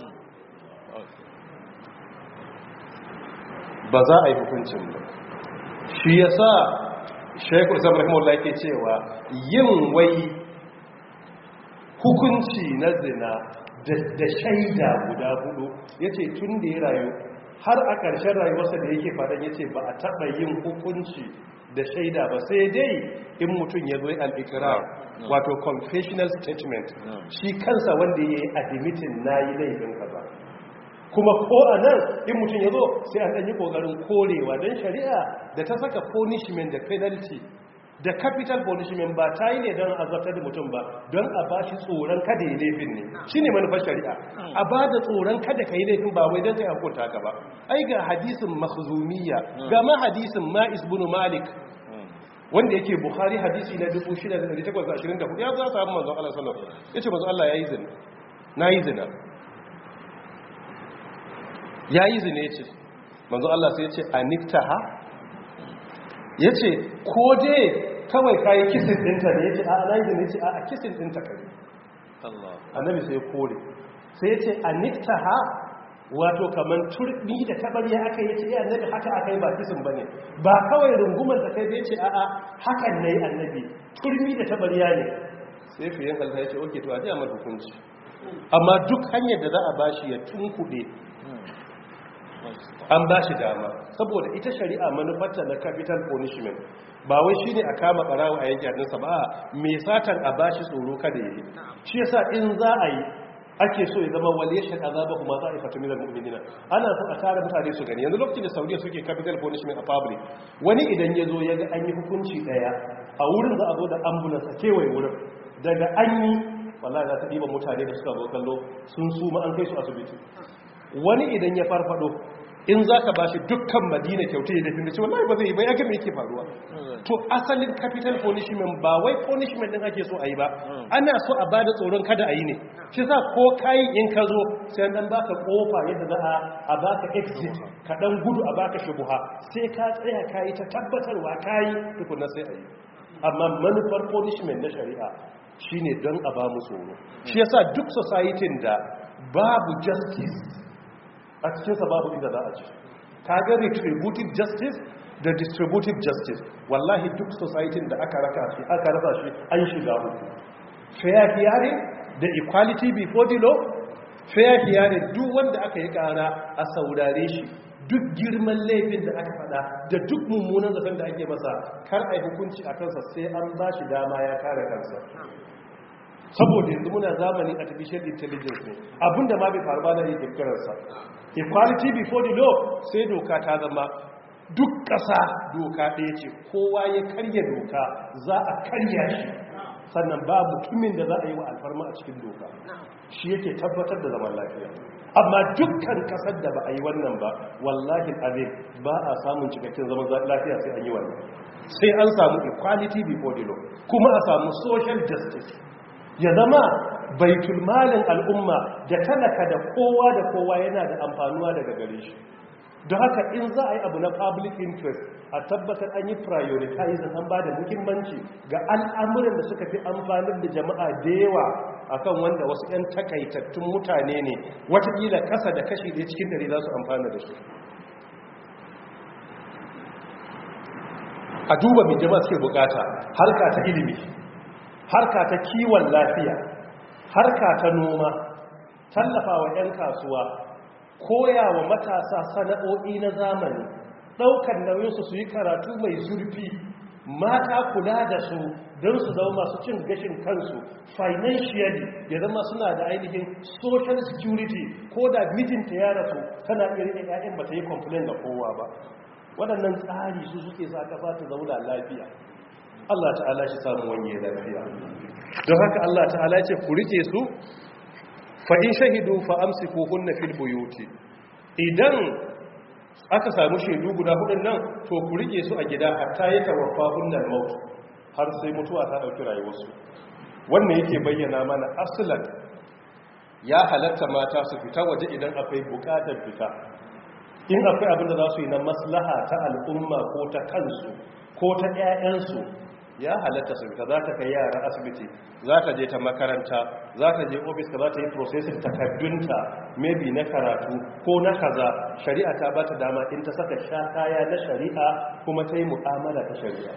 ba za a yi hukuncin ba shi ya sa shaikul islam rahimahullah yake cewa yin wai hukunci na zina da shaida guda hudu ya ce tun da ya rayu har a ƙarshen rayuwarsa da yake faɗin ya ce ba a taɓa yin hukunci da shaida ba sai dai in mutum ya zoye al'ikirar wato confessional statement shi kansa wanda ya yi admitin na yi laifin kaza kuma ko a nan in mutum ya zo sai an ɗanyi ƙoƙarin korewa don shari'a da ta saka punishment da penalty da capital punishment ba ta yi ne don azabtar da mutum ba don a ba shi tsoron kada yi laifin ne shi ne manufar shari'a a ba da tsoron kada ka yi laifin ba wai don ka yi hukunta ka ba ai ga hadisin makhzumiyya ga ma hadisin ma'is bin malik wanda yake bukhari hadisi na 6824 ya za samu manzon Allah sallallahu alaihi wasallam yace manzon Allah yayi zina nayi zina yayi zina yace manzon Allah sai yace aniftaha yace ko dai kawai kayi kisin dinta ne yace a nayi zina yace a kisin dinta kai Allah annabi sai ya kore sai yace aniftaha wato kaman turbi da tabariya aka yi ce ya annabi haka aka yi ba kisan bane ba kawai rungumar da kai bai ce a'a hakan ne annabi turbi da tabariya ne sai fiye kalta ya ce oke to a ji a hukunci amma duk hanyar da za a bashi ya tunkuɗe an ba shi dama saboda ita shari'a manufarta na capital punishment ba wai shi ne a kama barawo a yanki hannunsa ba mai satan a ba shi tsoro kada ya yi shi yasa in za a yi ake so ya zama wale shi azaba kuma za a yi fatu milar mu'minina ana so a tara mutane su gani yanzu lokacin da saudiya suke capital punishment a public wani idan ya zo ya ga an yi hukunci daya a wurin za a zo da ambulance a kewaye wurin daga an yi wallahi za ta ɗiba mutane da suka zo kallo sun suma an kai su asibiti wani idan ya farfado in za ka ba shi dukkan madina kyauta ya dafi da ce wallahi ba zai yi ba ya gami yake faruwa to asalin capital punishment ba wai punishment din ake so a yi ba ana so a bada tsoron kada a yi ne shi sa ko kayi in ka zo sai dan baka kofa yadda za a a baka exit ka dan gudu a baka shubuha sai ka tsaya kayi ta tabbatarwa kayi tukuna sai a yi amma manufar punishment na shari'a shine don a ba mu tsoro shi yasa duk society da babu justice a cikinsa babu inda za a ci kaga retributive justice da distributive justice wallahi duk society da aka raka shi aka rasa shi an shiga uku fair hearing da equality before the law fair hearing duk wanda aka yi kara a saurare shi duk girman laifin da aka fada da duk mummunan zaton da ake masa kar a yi hukunci a kansa sai an ba shi dama ya kare kansa saboda yanzu muna zamanin artificial intelligence ne abinda ma bai faru ba na iya kirkirarsa equality before the law sai doka ta zama duk ƙasa doka ɗaya ce kowa ya karya doka za a karya shi sannan ba mutumin da za a yi wa alfarma a cikin doka shi yake tabbatar da zaman lafiya amma dukkan ƙasar da ba a yi wannan ba wallahi abin ba a samun cikakken zaman lafiya sai an yi wannan sai an samu equality before the law kuma a samu social justice ya zama baitul malin al'umma da talaka da kowa da kowa yana da amfanuwa daga gare shi don haka in za a yi abu na public interest a tabbatar an yi prioritizing an ba da muhimmanci ga al'amuran da suka fi amfanin da jama'a da yawa akan wanda wasu 'yan takaitattun mutane ne watakila kasa da kashi ɗaya cikin dare za su amfana da shi a duba mai jama'a suke bukata harka ta ilimi harka ta kiwon lafiya harka ta noma tallafa wa 'yan kasuwa koya wa matasa sana'o'i na zamani ɗaukar nauyinsu su yi karatu mai zurfi mata kula da su don su zama masu cin gashin kansu financially ya zama suna da ainihin social security ko da mijinta ya rasu tana irin 'ya'yan ba ta yi complain ga kowa ba waɗannan tsari su suke sa ƙasa ta zauna lafiya Allah ta'ala shi samu wanye lafiya don haka Allah ta'ala ce ku rike su fa in shahidu fa amsiku hunna fil buyuti idan aka samu shaidu guda hudun nan to ku rike su a gida hatta ya tawaffa hunnal maut har sai mutuwa ta dauki rayuwarsu wannan yake bayyana mana aslan ya halatta mata su fita waje idan akwai bukatar fita in akwai abin da za su yi na maslaha ta al'umma ko ta kansu ko ta 'ya'yansu ya halatta su ka za ta kai yara asibiti za ta je ta makaranta za ta je ofis ka za ta yi processing takardunta maybe na karatu ko na kaza shari'a ta ba ta dama in ta saka sha kaya na shari'a kuma ta yi mu'amala ta shari'a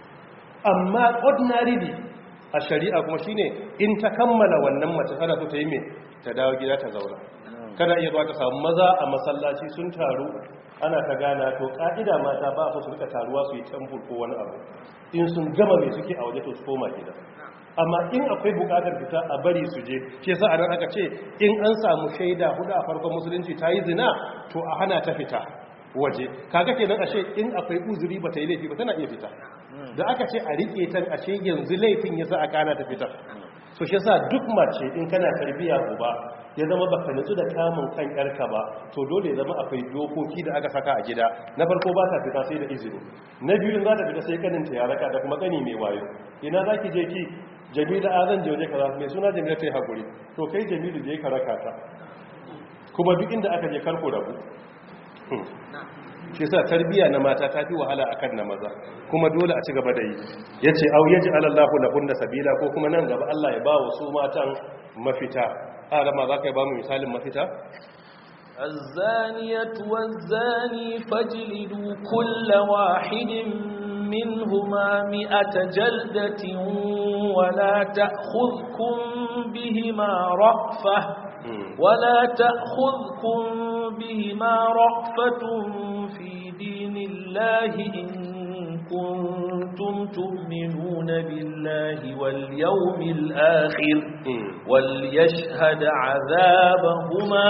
amma ordinarily a shari'a kuma shine in ta kammala wannan mace tana so ta yi mai ta dawo gida ta zauna kada iya zuwa ka samu maza a masallaci sun taru ana ta gana to ka'ida mata ba su su rika taruwa su yi temple ko wani abu in sun gama mai suke a waje to su koma gida amma in akwai bukatar fita a bari su je ke sa anan aka ce in an samu shaida hudu a farkon musulunci ta yi zina to a hana ta fita waje kaga kenan ashe in akwai uzuri ba ta yi laifi ba tana iya fita da aka ce a rike ta ashe yanzu laifin yasa a kana ta fita so shi yasa duk mace in kana tarbiya uba ya zama baka nutsu da kamun kan yarka ba to dole ya zama akwai dokoki da aka saka a gida na farko ba ta fita sai da izini na biyu in za ta fita sai kaninta ya raka da kuma kani mai wayo ina za ki je ki jamila a zan je waje kaza mai suna jamila ta yi haƙuri to kai jamilu je ka raka ta kuma duk inda aka je karko rabu shi sa tarbiya na mata ta fi wahala akan na maza kuma dole a ci gaba da yi ya ce au yaji alallahu lahunna sabila ko kuma nan gaba Allah ya ba wa su matan mafita a rama za ka yi ba mu misalin mafita الزانية والزاني فاجلدوا كل واحد منهما مئة جلدة ولا تأخذكم بهما رأفة ولا تأخذكم بهما رأفة في دين الله إن كنتم تؤمنون بالله واليوم الآخر وليشهد عذابهما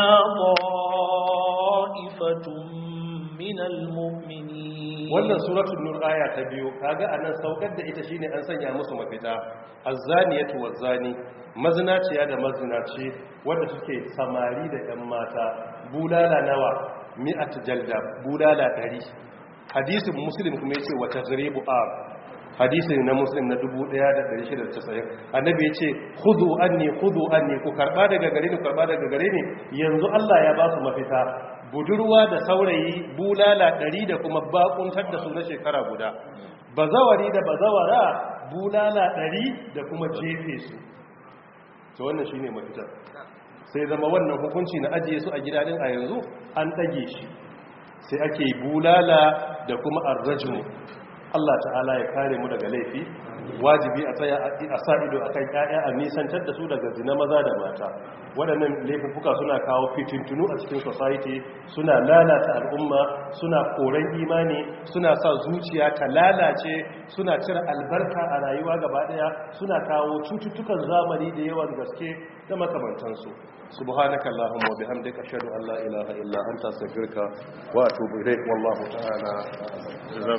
طائفة من المؤمنين wannan suratul nur aya ta biyu kaga anan saukar da ita shine an sanya musu mafita azzaniyatu wazani mazinaciya da mazinaci wanda suke samari da yan mata bulala nawa mi'at jalda bulala 100 hadisin muslim kuma yace wa tazribu a hadisi na muslim na 1690 annabi yace khudhu anni khudhu anni ku karba daga gare ni karba daga gare ni yanzu Allah ya ba su mafita budurwa da saurayi bulala ɗari da kuma bakuntar da su na shekara guda bazawari da bazawara bulala ɗari da kuma jefe su to wannan shine mafitar sai zama wannan hukunci na ajiye su a gidanin a yanzu an ɗage shi sai ake bulala da kuma arrajmu Allah ta'ala ya kare mu daga laifi wajibi a tsaya a sa ido akan ƴaƴa a nisantar da su daga zina maza da mata waɗannan laifuka suna kawo fitintunu a cikin society suna lalata al'umma suna koren imani suna sa zuciya ta lalace suna cire albarka a rayuwa gaba ɗaya suna kawo cututtukan zamani da yawan gaske da makamantansu subhanaka allahumma wa bihamdika ashhadu an la ilaha illa anta astaghfiruka wa atubu ilaik wallahu ta'ala